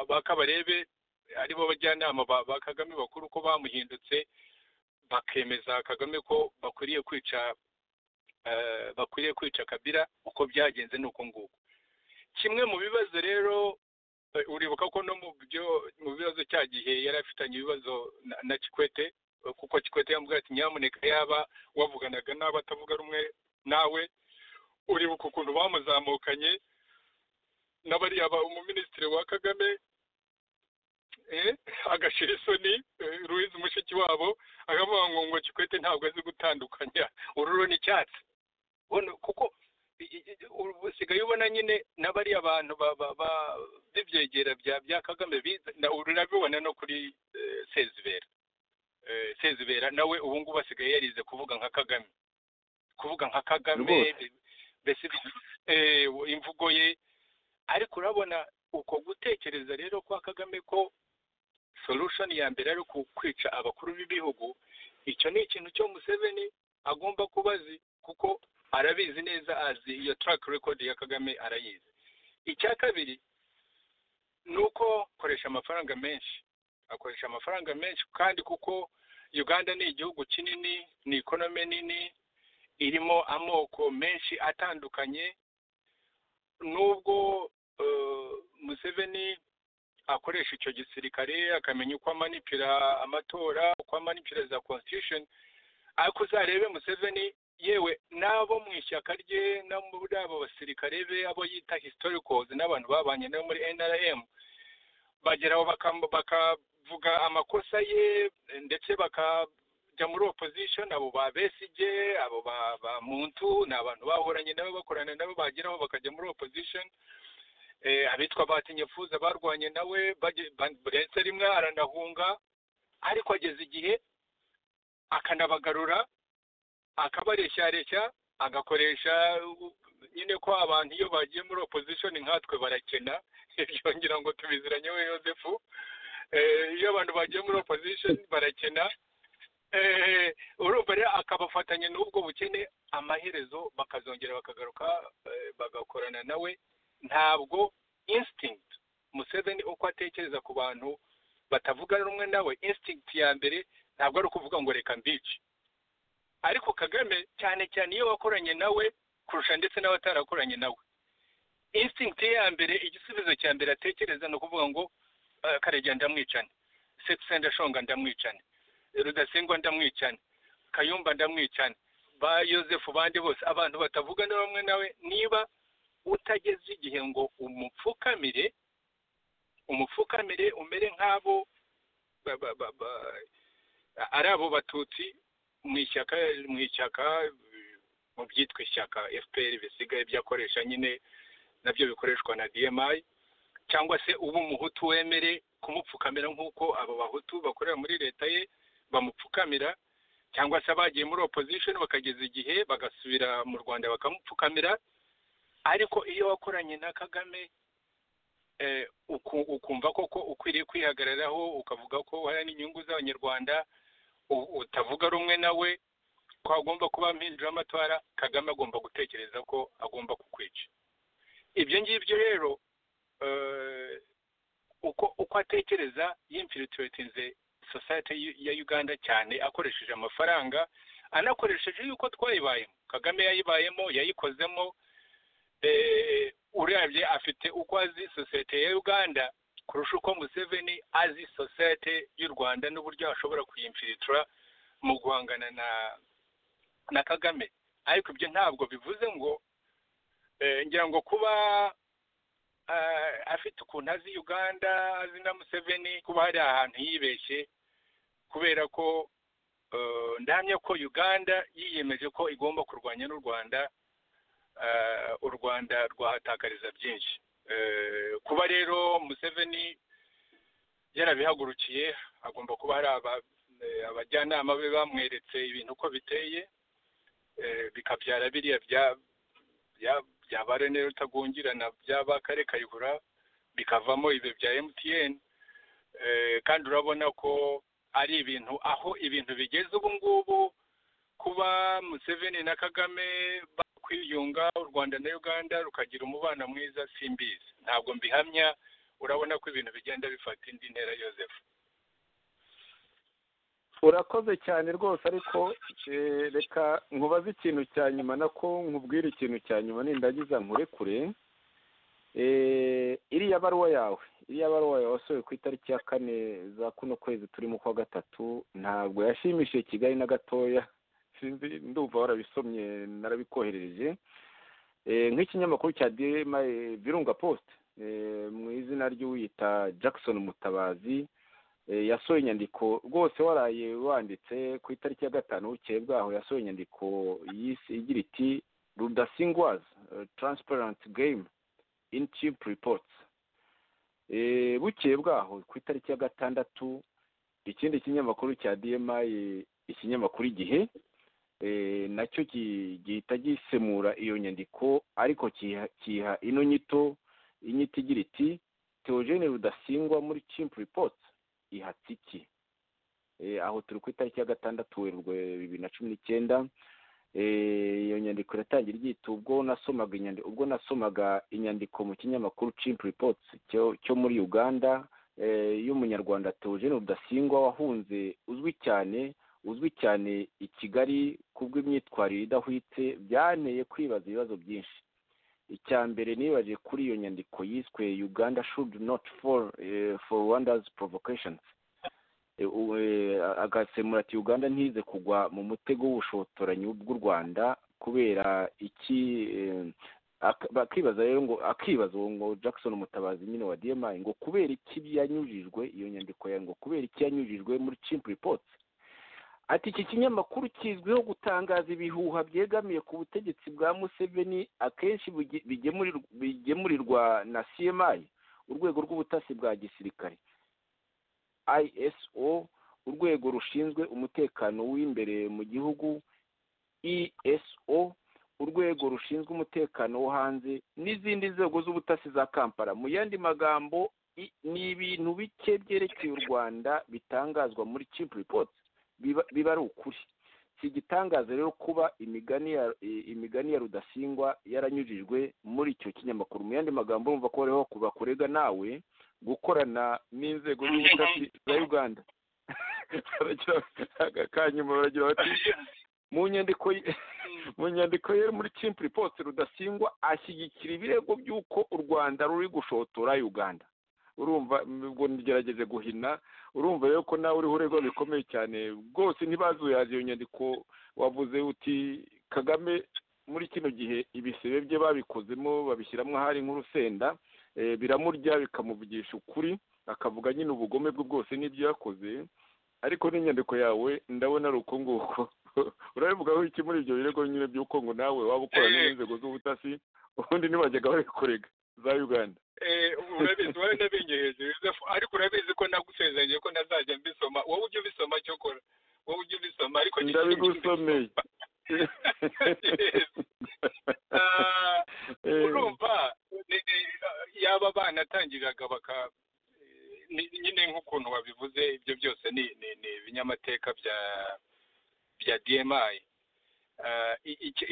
bakabarebe aribo bajyanama ba kagame bakuru ko bamuhindutse bakemeza kagame ko bakwiriye kwica bakwiriye kwica kabira uko byagenze ni uko nguko kimwe mu bibazo rero uribuka ko no mu byo mu bibazo cya gihe yari afitanye ibibazo na kikwete kuko kikwete yamubwira ati nyamuneka yaba wavuganaga n'abo atavuga rumwe nawe uribuka ukuntu bamuzamukanye n'abariya ba umuminisitiri wa kagame agashira isoni ruwizi mushiki wabo akavuga ngo ngo kikwete ntabwo azi gutandukanya ururo n'icyatsi kuko usigaye ubona nyine n'abariya bantu b'ibyegera bya kagame urabibona no kuri sezibera sezibera nawe ubu ngubu asigaye yarize kuvuga nka kagame kuvuga nka kagame mbese imvugo ye ariko urabona uko gutekereza rero kwa kagame ko solution ya mbere ari kwica abakuru b'ibihugu icyo ni ikintu cyo museveni agomba kuba azi kuko arabizi neza azi iyo track record ya kagame arayizi icya kabiri ni uko akoresha amafaranga menshi akoresha amafaranga menshi kandi kuko uganda ni igihugu kinini ni ikonome nini irimo amoko menshi atandukanye nubwo museveni akoresha icyo gisirikare akamenya uko amanipira amatora uko amanipira za constitution ariko uzarebe museveni yewe n'abo mu ishyaka rye no muri abo basirikare be abo yita historicals n'abantu babanye nabo muri nrm bageraho bakavuga amakosa ye ndetse bakajya muri opposition abo ba besige abo ba muntu ni abantu bahoranye nabo bakorana nabo bageraho bakajya muri opposition abitwa batinyefuza barwanye nawe burenze rimwe aranahunga ariko ageze igihe akanabagarura akabareshya agakoresha nyine ko abantu iyo bagiye muri opposition nkatwe barakena ibyo ngira ngo tubiziranye we yosefu iyo abantu bagiye muri opposition barakena urumva rero akabafatanya n'ubwo bukene amaherezo bakazongera bakagaruka bagakorana nawe ntabwo instinct museveni uko atekereza ku bantu batavugana rumwe nawe instinct ya mbere ntabwo ari ukuvuga ngo reka mbici ariko kagame cyane cyane iyo wakoranye nawe kurusha ndetse n'abatarakoranye nawe instinct ye ya mbere igisubizo cya mbere atekereza ni ukuvuga ngo karegeya ndamwicane sexenda shonga ndamwicane rudasingwa ndamwicane kayumba ndamwicane ba yosefu bandi bose abantu batavugana bamwe nawe niba utageze igihe ngo umupfukamire umupfukamire umere nk'abo ba- ba- ba- ba- ari abo batutsi mu ishyaka mu ishyaka mu byitwa ishyaka fpr bisigaye byakoresha nyine nabyo bikoreshwa na dmi cyangwa se uba umuhutu wemere kumupfukamira nk'uko abo bahutu bakorera muri leta ye bamupfukamira cyangwa se abagiye muri opposition bakageza igihe bagasubira mu rwanda bakamupfukamira ariko iyo wakoranye na kagame eh, uku- ukumva koko ukwiriye kwihagararaho ukavuga ko uharanira inyungu z'abanyarwanda u- utavuga rumwe nawe ko agomba kuba mpindura amatwara kagame agomba gutekereza ko agomba kukwica ibyo ngibyo rero eh, uko uko atekereza yimfilitiratinze society y'u- ya uganda cyane akoresheje amafaranga anakoresheje yuko twayibayemo kagame yayibayemo yayikozemo eh, urebye afite uko azi sosiyete ya uganda kurusha uko museveni azi sosiyete y'u rwanda n'uburyo ashobora kuyimfilitira mu guhangana na na kagame ariko ibyo ntabwo bivuze ngo eh, ngira ngo kuba eh, afite ukuntu azi uganda azi na museveni kuba hari ahantu yibeshye kubera ko eh, ndahamya ko uganda yiyemeje ko igomba kurwanya n'u rwanda eh, u rwanda rwahatakariza byinshi Eh, kuba rero museveni yarabihagurukiye agomba kuba hari aba- eh, abajyanama be bamweretse ibintu uko biteye eh, bikabyara biriya bya- bya- bya ba rene rutagungirana byaba kare kayihura bikavamo ibyo bya mtn Eh, kandi urabona ko ari ibintu aho ibintu bigeze ubu ngubu kuba museveni na kagame bakwiyunga u rwanda na uganda rukagira umubano mwiza simbizi ntabwo mbihamya urabona ko ibintu bigenda bifata indi ntera yoseph urakoze cyane rwose ariko eh, reka nkubaze ikintu cya nyuma nako nkubwire ikintu cya nyuma nindagiza nkurekure Eh, iriya baruwa yawe iriya baruwa yawe wasohoye ku itariki ya kane za kuno kwezi turimo kwa gatatu ntabwo yashimishije kigali na gatoya sinzi ndumva warabisomye narabikoherereje Eh, nk'ikinyamakuru cya dma virunga post eh, mu izina ry'uwita jackson mutabazi Eh, yasohoye inyandiko rwose waraye wanditse ku itariki ya gatanu bukeye bwaho yasohoye inyandiko yise igira iti rudasingwazi transparent game in chip reports Eh, bukeye bwaho ku itariki ya gatandatu ikindi kinyamakuru cya dma ikinyamakuru igihe eh, nacyo gi- gihita gisemura iyo nyandiko ariko kiha- kiha ino nyito inyito igira iti teogene rudasingwa muri chimp reports ihatse iki Eh, aho turi ku itariki ya gatandatu werurwe bibiri na cumi n'icyenda Eh, iyo nyandiko iratangira igihita ubwo nasomaga inyandiko ubwo nasomaga inyandiko mu kinyamakuru chimp reports cyo cyo muri uganda eh, y'umunyarwanda teogene rudasingwa wahunze uzwi cyane uzwi cyane i kigali kubw'imyitwarire idahwitse byanteye kwibaza ibibazo byinshi icya mbere nibaje kuri iyo nyandiko yiswe uganda should not fall eh, for rwanda's provocations Eh, u- eh, agasemura ati uganda ntize kugwa mu mutego w'ubushotoranyi bw'u rwanda kubera iki eh, ak- bakibaza rero ngo akibaza uwo ngo jackson mutabazi nyine wa dmi ngo kubera iki yanyujijwe iyo nyandiko yawe ngo kubera iki yanyujijwe muri chimp reports ati iki kinyamakuru kizwiho gutangaza ibihuha byegamiye ku butegetsi bwa museveni akenshi buge- bigemurirwa- bigemurirwa na cmi urwego rw'ubutasi bwa gisirikare iso urwego rushinzwe umutekano w'imbere mu gihugu eso urwego rushinzwe umutekano wo hanze n'izindi nzego z'ubutasi za kampala mu yandi magambo i- ni ibintu bike byerekeye u rwanda bitangazwa muri chip reports biba- biba ari ukuri si igitangaza rero kuba imigani ya i- imigani ya rudasingwa yaranyujijwe muri icyo kinyamakuru mu yandi magambo urumva ko hariho kuba kurega nawe gukorana n'inzego z'ubutasi za uganda akanyuma baragira bati mu nyandiko ye- mu nyandiko ye muri chimp reports rudasingwa ashyigikira ibirego by'uko u rwanda ruri gushotora uganda urumva ubwo nigerageje guhina urumva rero ko nawe uriho uregwa bikomeye cyane rwose ntibazuyaje iyo nyandiko wavuze uti kagame muri kino gihe ibisebe bye babikozemo babishyiramo ahari nk'urusenda biramurya bikamuvugisha ukuri akavuga nyine ubugome bwe bwose n'ibyo yakoze ariko n'inyandiko yawe ndabona ari uko nguko urabivugaho iki muri ibyo birego nyine by'uko ngo nawe waba ukora n'inzego z'ubutasi ubundi ntibajyaga babikorega za uganda urabizi wari unabinyereje yosefu ariko urabizi ko nagusezeranye ko ntazajya mbisoma wowe ujye ubisoma cyo kora wowe ujye ubisoma ariko ndabigusomeye urumva yaba abana atangiriraga baka nyine nk'ukuntu wabivuze ibyo byose ni ibinyamateka bya bya dmi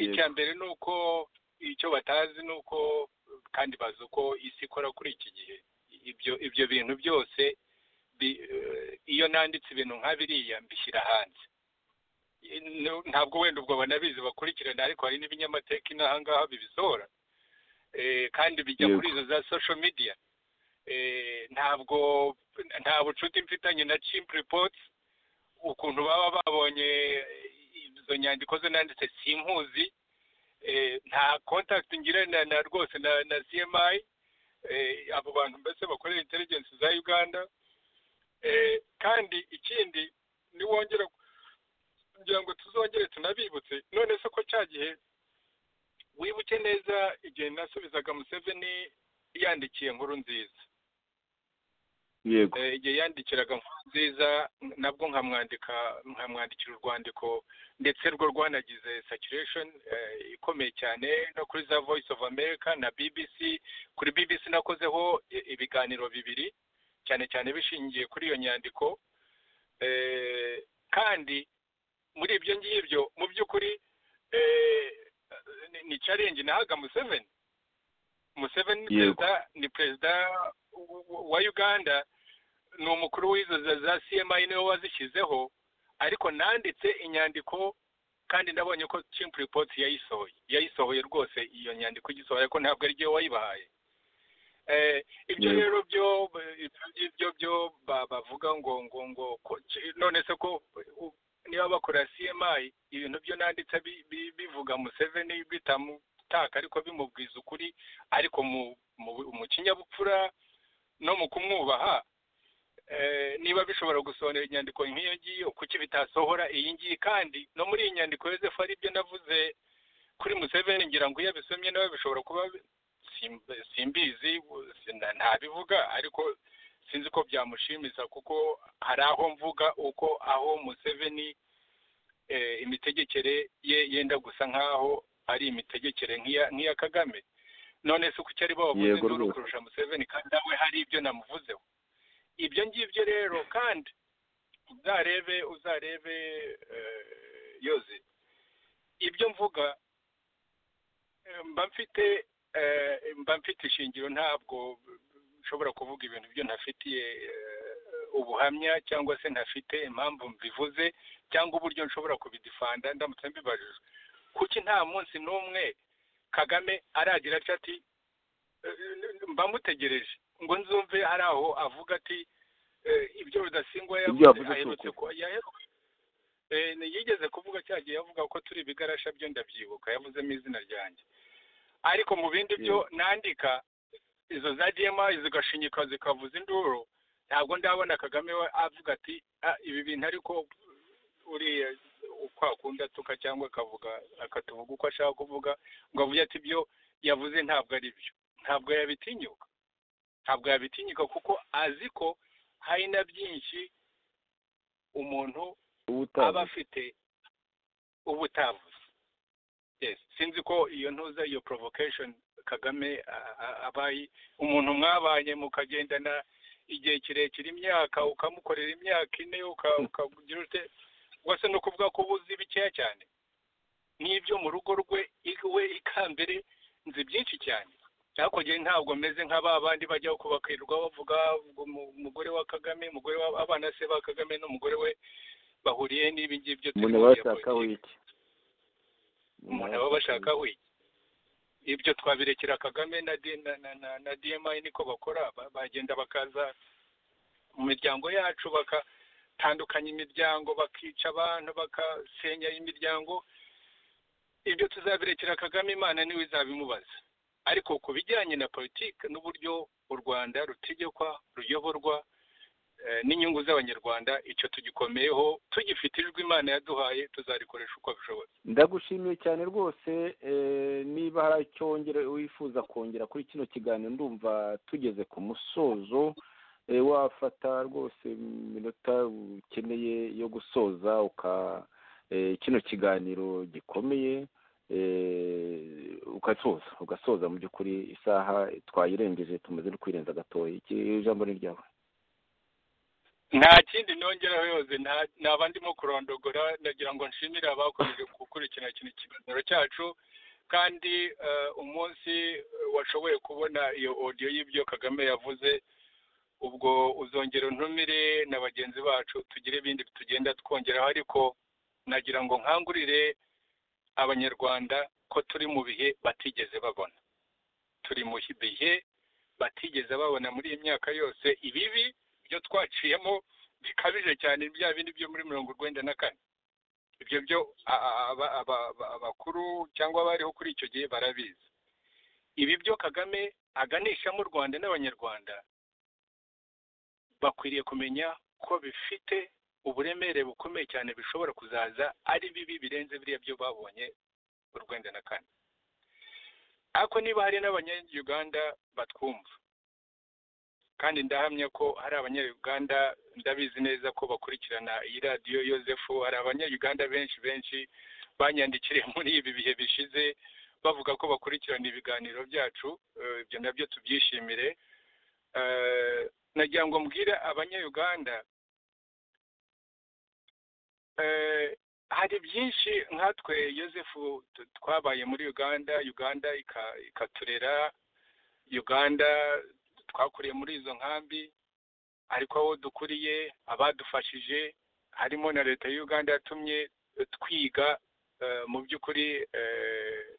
icya mbere ni uko icyo batazi ni uko kandi bazi uko isi ikora kuri iki gihe ibyo ibyo bintu byose iyo nanditse ibintu nka biriya mbishyira hanze ntabwo wenda ubwo banabizi bakurikirana ariko hari n'ibinyamateka inaha ngaha bibisohora kandi bijya kuri izo za social media ntabwo nta bucuti mfitanye na chimp reports ukuntu baba babonye izo nyandiko ze nanditse simpuzi nta contact ngirana na rwose na cmi abo bantu mbese bakorera intelligence za uganda kandi ikindi niwongera kugira ngo tuzongere tunabibutse none se ko cya gihe wibuke neza igihe nasubizaga museveni yandikiye inkuru nziza yego igihe yandikiraga nziza nabwo nkamwandika nkamwandikira urwandiko ndetse rwo rwanagize saturation ikomeye cyane no kuri za voice of america na bbc kuri bbc nakozeho ibiganiro bibiri cyane cyane bishingiye kuri iyo nyandiko kandi muri ibyo ngibyo mu by'ukuri ni challenge nahaga museveni museveni ni perezida ni perezida wa uganda ni umukuru w'izo za cmi niwe wazishyizeho ariko nanditse inyandiko kandi ndabonye ko chimp report yayisohoye yayisohoye rwose iyo nyandiko igisohoye ariko ntabwo ari ariyo wayibahaye ibyo rero byo ibyo byo bavuga ngo ngo ngo none se ko niba bakora cmi ibintu byo nanditse bivuga museveni bitamutaka ariko bimubwiza ukuri ariko mu kinyabupfura no mu kumwubaha niba bishobora gusohora inyandiko nk'iyo ngiyo kuki bitasohora iyi ngiyi kandi no muri iyi nyandiko yosefu ari byo navuze kuri museveni ngira ngo iyo abisomye nawe bishobora kuba simbizi ntabivuga ariko sinzi ko byamushimiza kuko hari aho mvuga uko aho museveni imitegekere ye yenda gusa nk'aho ari imitegekere nk'iya kagame none se kuki ari bo bavuze induru kurusha museveni kandi nawe hari ibyo namuvuzeho ibyo ngibyo rero kandi uzarebe uzarebe yoze ibyo mvuga mba mfite mba mfite ishingiro ntabwo nshobora kuvuga ibintu byo ntafitiye ubuhamya cyangwa se ntafite impamvu mbivuze cyangwa uburyo nshobora kubidifanda ndamutse mbibajije kuki nta munsi n'umwe kagame aragira atya ati mbamutegereje ngo nzumve hari aho avuga ati ibyo rudasingwa yaherutse ko yigeze kuvuga cya gihe yavuga ko turi ibigarasha byo ndabyibuka yavuzemo izina ryanjye ariko mu bindi byo nandika izo za dmi zigashinyika zikavuza induru ntabwo ndabona kagame we avuga ati ibi bintu ariko uriya uko akunda atuka cyangwa akavuga akatuvuga uko ashaka kuvuga ngo avuge ati ibyo yavuze ntabwo ari byo ntabwo yabitinyuka ntabwo yabitinyuka kuko azi ko hari na byinshi umuntu aba afite ubutavuze sinzi ko iyo ntuza iyo provocation kagame abaye umuntu mwabanye mukagendana igihe kirekire imyaka ukamukorera imyaka ine ukagira ute wese no kuvuga ko ubuzi bikeya cyane n'ibyo mu rugo rwe iwe ikambere nzi byinshi cyane cyakogiye ntabwo meze nk'aba bandi bajyaho kubakirirwa bavuga umugore wa kagame umugore w'abana se ba kagame n'umugore we bahuriye n'ibi ngibyo umuntu aba yashaka wiki umuntu aba bashaka wiki ibyo twabirekera kagame na D- na- na- na- na dmi niko bakora ba- bagenda bakaza mu miryango yacu bakatandukanya imiryango bakica abantu bakasenya imiryango ibyo tuzabirekera kagame imana niwe izabimubaza ariko ku bijyanye na politiki n'uburyo u rwanda rutegekwa ruyoborwa eh, n'inyungu z'abanyarwanda icyo tugikomeyeho tugifite ijwi imana yaduhaye tuzarikoresha uko bishoboye ndagushimiye cyane rwose eh, niba hari icyo wongere- wifuza kongera kuri kino kiganiro ndumva tugeze ku musozo eh, wafata rwose iminota ukeneye yo gusoza uka eh, kino kiganiro gikomeye eh, ugasoza ugasoza mu by'ukuri isaha twayirengeje tumaze no kuyirenza gatoya Iki- ijambo ni ryawe nta kindi nongeraho yose nta- ntaba ndimo kurondogora ndagira ngo nshimire abakomeje gukurikirana kino kiganiro cyacu kandi eh, umunsi eh, washoboye kubona iyo odiyo y'ibyo kagame yavuze ubwo uzongera untumire na bagenzi bacu tugire ibindi tugenda twongeraho ariko nagira ngo nkangurire abanyarwanda ko turi mu bihe batigeze babona turi mu bihe batigeze babona muri iyi myaka yose ibibi byo twaciyemo bikabije cyane bya bindi byo muri mirongo urwenda na kane ibyo byo a- a- aba- aba- aba- abakuru cyangwa abariho kuri icyo gihe barabizi ibi byo kagame aganishamo u rwanda n'abanyarwanda bakwiriye kumenya ko bifite uburemere bukomeye cyane bishobora kuzaza ari bibi birenze biriya byo babonye urwenda na kane ariko niba hari n'abanyayuganda batwumva kandi ndahamya ko hari abanyayuganda ndabizi neza ko bakurikirana iyi radiyo yosefu hari abanyayuganda benshi benshi banyandikiriye muri ibi bihe bishize bavuga ko bakurikirana ibiganiro byacu eh, ibyo nabyo tubyishimire Eh, nagira ngo mbwire abanyayuganda eh, hari byinshi nkatwe yosefu tu- twabaye muri uganda uganda ika- ikaturera uganda twakuriye muri izo nkambi ariko aho dukuriye abadufashije harimo na leta ya uganda yatumye twiga eh, mu by'ukuri eh,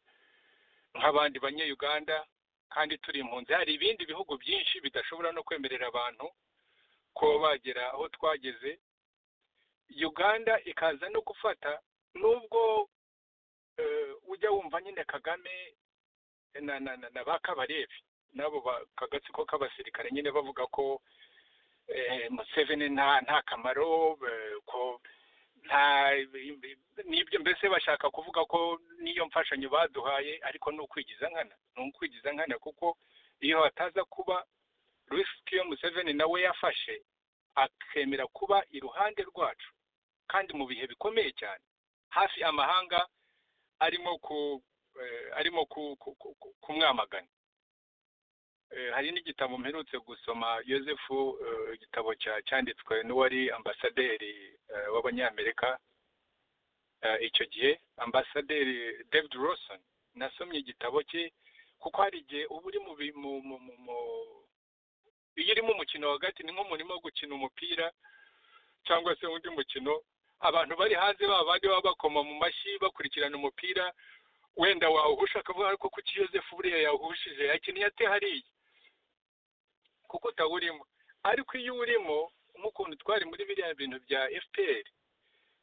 nk'abandi banyayuganda kandi turi impunzi hari ibindi bihugu byinshi bidashobora no kwemerera abantu ko bagera aho twageze uganda ikaza no gufata nubwo eh, ujya wumva nyine kagame na na na, na ba kabarebi n'abo ba- kagatsiko k'abasirikare nyine bavuga ko eh, museveni nta nta kamaro eh, ko nta n'ibyo mbese bashaka kuvuga ko n'iyo mfashanyo baduhaye ariko ni ukwigiza nkana ni ukwigiza nkana kuko iyo hataza kuba risiki yo museveni nawe yafashe akemera kuba iruhande rwacu kandi mu bihe bikomeye cyane hafi amahanga arimo ku eh, arimo ku- ku- ku- ku- kumwamagana Eh, hari n'igitabo mperutse gusoma yosefu eh, igitabo cya- cyanditswe n'uwari ambasaderi eh, w'abanyamerika eh, icyo gihe ambasaderi david roson nasomye igitabo cye kuko hari igihe uba uri mu bi- mu- mu- mu- mu- iyo urimo umukino hagati ni nk'umurimo wo gukina umupira cyangwa se undi mukino abantu bari hanze baba bandi baba bakoma mu mashyi bakurikirana umupira wenda wawuhusha akavuga ariko kuki yosefu buriya yawuhushije yakiniye ate hariya kuko utawurimo ariko iyo urimo nk'ukuntu twari muri biriya bintu bya fpr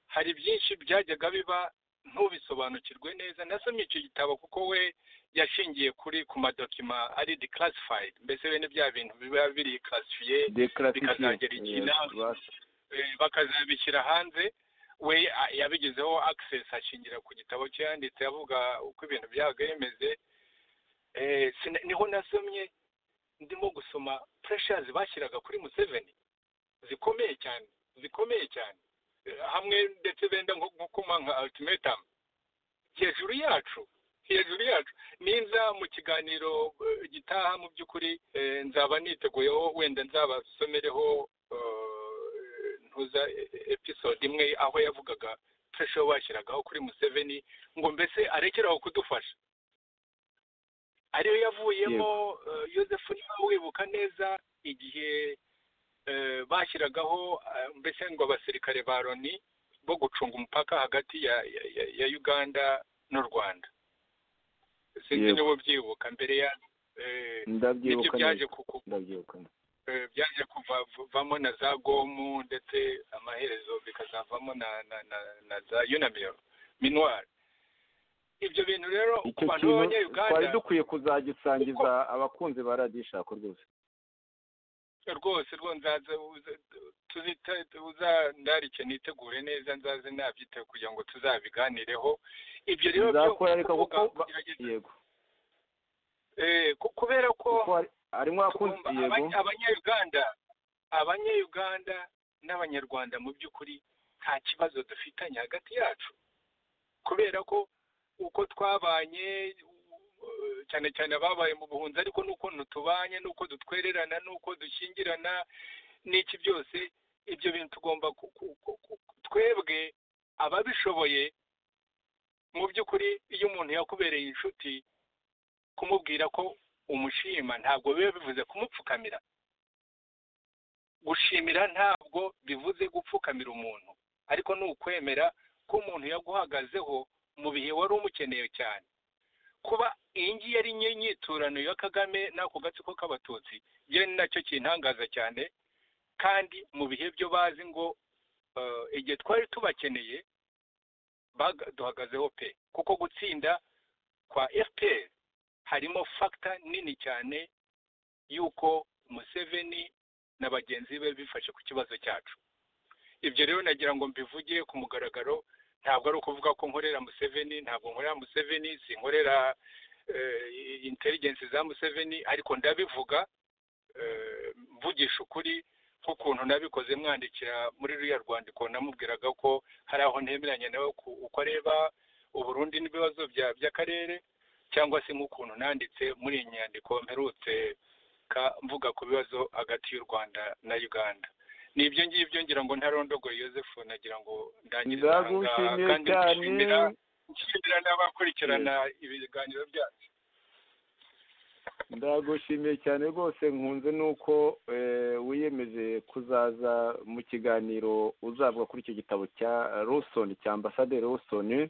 hari byinshi byajyaga biba ntubisobanukirwe neza nasomye icyo gitabo kuko we yashingiye kuri ku madokima ari declassified mbese bene bya bintu biba biri classifiye bikazagera iki nawe? eh, bakazabishyira hanze we a- yabigezeho access ashingira ku gitabo cye yanditse avuga uko ibintu byabaga bimeze Eh, sina- niho nasomye ndimo gusoma pressures bashyiraga kuri museveni zikomeye cyane zikomeye cyane Eh, hamwe ndetse benda nko nko kuma nka ultimatum hejuru yacu hejuru yacu ninza mu kiganiro eh, gitaha mu by'ukuri eh, nzaba niteguyeho wenda nzabasomereho eh, ntuza eh, episode imwe aho yavugaga pressure bashyiragaho kuri museveni ngo mbese arekeraho kudufasha ariyo yavuyemo eh, yosefu niba wibuka neza igihe eh, bashyiragaho eh, mbese ngo abasirikare ba loni bo gucunga umupaka hagati ya, ya, ya- ya uganda n'u rwanda sinzi Yego. niba ubyibuka mbere ya eh, nibyo ndabyibuka byaje neza kuku ndabyibuka eh, byaje kuvamo na za gomu ndetse amaherezo bikazavamo na na na, na za unamil minwari ibyo bintu rero ku icyo bantu kintu twari b'abanyayuganda dukwiye kuzagisangiza abakunzi ba radishako rwose rwose rwo nzaza uza- tuzita uza ndarike nitegure neza nzaze nabyiteho kugira ngo tuzabiganireho ibyo rero byo Nzakora reka kuvuga, kuko ba- kugerageza- yego eh, ku- kubera ko kuko hari- harimo abakunzi tugomba- yego abanya- abanyayuganda abanyayuganda n'abanyarwanda mu by'ukuri nta kibazo dufitanye hagati yacu kubera ko uko twabanye uh, cyane cyane ababaye mu buhunzi ariko n'ukuntu tubanye n'uko dutwererana n'uko dushyingirana n'iki byose ibyo bintu tugomba ku- ku- ku- ku- twebwe ababishoboye mu by'ukuri iyo umuntu yakubereye inshuti kumubwira ko umushima ntabwo biba bivuze kumupfukamira gushimira ntabwo bivuze gupfukamira umuntu ariko ni ukwemera ko umuntu yaguhagazeho mu bihe wari umukeneye cyane kuba iyi ngiyi ari nyo nyiturano ya kagame n'ako gatsiko k'abatutsi byo ni nacyo kintangaza cyane kandi mu bihe byo bazi ngo eh, igihe twari tubakeneye baga- duhagazeho pe kuko gutsinda kwa fpr harimo fagita nini cyane y'uko Museveni na bagenzi be bifashe ku kibazo cyacu ibyo rero nagira ngo mbivuge ku mugaragaro ntabwo ari ukuvuga ko nkorera Museveni ntabwo nkorera Museveni sinkorera eh, intelligence za Museveni ariko ndabivuga eh, mvugisha ukuri nk'ukuntu nabikoze mwandikira muri ruriya rwandiko namubwiraga ko hari aho ntemeranya nawe ku- uko areba uburundi n'ibibazo bya- by'akarere cyangwa se nk'ukuntu nanditse muri iyi nyandiko mperutse ka- mvuga ku bibazo hagati y'u rwanda na uganda ni ibyo ngibyo ngira ngo ntarondogoye yosefu nagira ngo ndangirize aha ngaha ndagushimiye kandi cyane nshimira nshimira n'abakurikirana ibiganiro byacu ndagushimiye cyane rwose nkunze nuko eh, wiyemeje kuzaza mu kiganiro uzavuga kuri icyo gitabo cya Lawson cya ambasade Lawson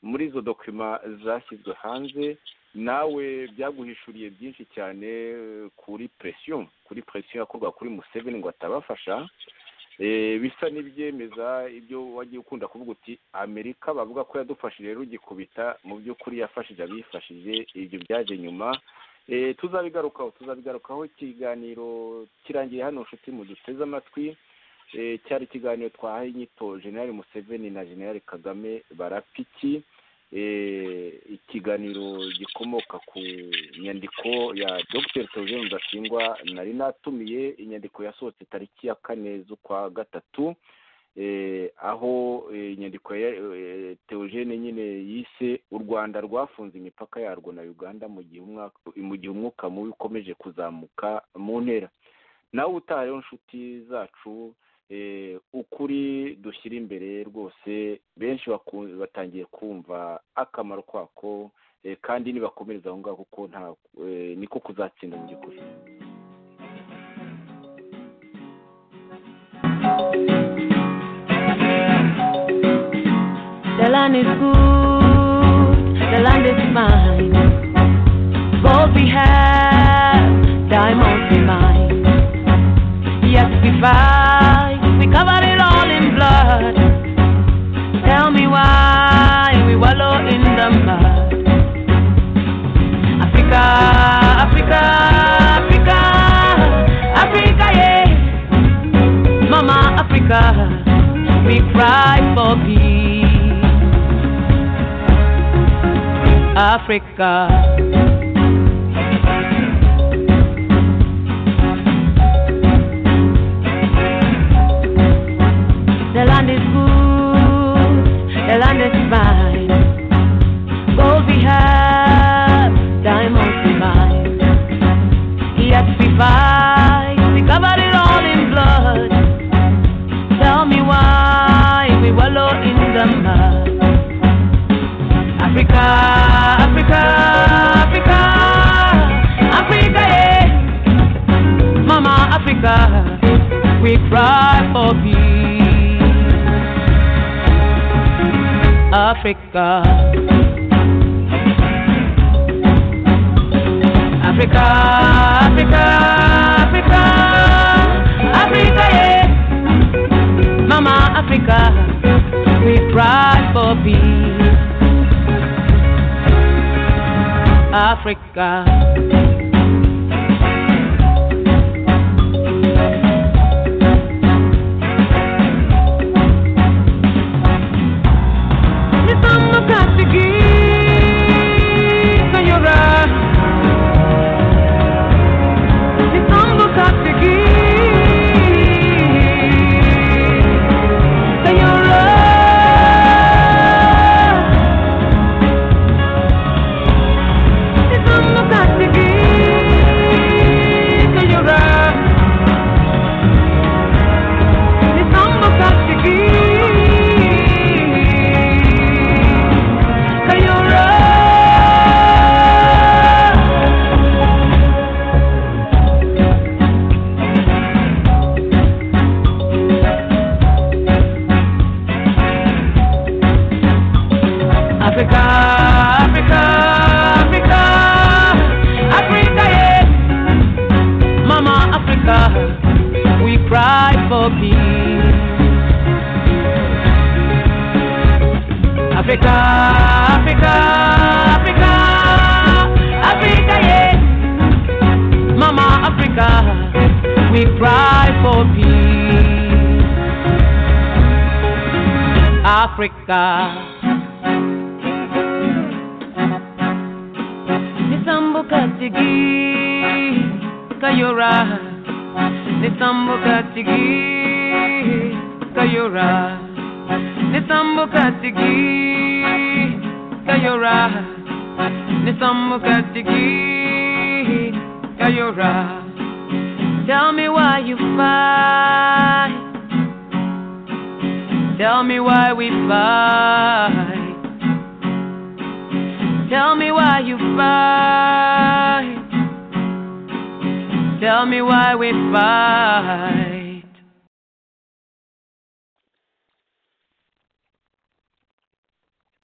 muri izo dokima zashyizwe hanze nawe byaguhishuriye byinshi cyane eh, kuri presiyo kuri presiyo yakorwa kuri Museveni ngo atabafasha Eh, bisa n'ibyemeza ibyo wagiye ukunda kuvuga uti amerika bavuga ko yadufashije rugikubita mu by'ukuri yafashije abifashije ibyo byaje nyuma Eh, tuzabigarukaho tuzabigarukaho ikiganiro kirangiye hano nshuti muduteze amatwi Eh, cyari ikiganiro twahaye inyito generali museveni na generali kagame barapiki Eh, ikiganiro gikomoka ku nyandiko ya dr theogene rudasingwa nari natumiye inyandiko yasohotse tariki ya kane z'ukwa gatatu eh, aho eh, inyandiko ya eh, theogene nyine yise u rwanda rwafunze imipaka yarwo na uganda mu gihe umwaka mu gihe umwuka mubi ukomeje kuzamuka mu ntera nawe utaha rero nshuti zacu eh, ukuri dushyira imbere rwose benshi baku- batangiye kumva akamaro kwako eh, kandi nibakomereza aho ngaho kuko nta eh, niko kuzatsinda mu by'ukuri The land is good, the land is mine. Gold we have, diamonds we mine. Yes, we fight, we cover it all in blood. Tell me why we wallow in the mud. Africa, Africa, Africa, Africa, yeah. Mama Africa we cry for peace. Africa. The land is good, the land is fine. Gold we have, diamonds we mine. Yes, we fight, we cover it all in blood. Tell me why we wallow in the mud. Africa, Africa, Africa, Africa, yeah. Mama Africa, we cry for peace. Africa. Africa, Africa, Africa, Africa, yeah. Mama Africa, we pride for peace. Africa. Nisanga kasigi kanyora. Nisanga kasigi kanyora. Africa, Africa, Africa, Africa, yeah. Mama Africa, we cry for peace. Africa, Africa, Africa, Africa, yeah. Mama Africa, we cry for peace. Africa. nitambuka tigi kayora nitambuka tigi kayora nitambuka tigi kayora nitambuka tigi kayora tell me why you fight tell me why we fight Tell me why you fight. Tell me why we fight.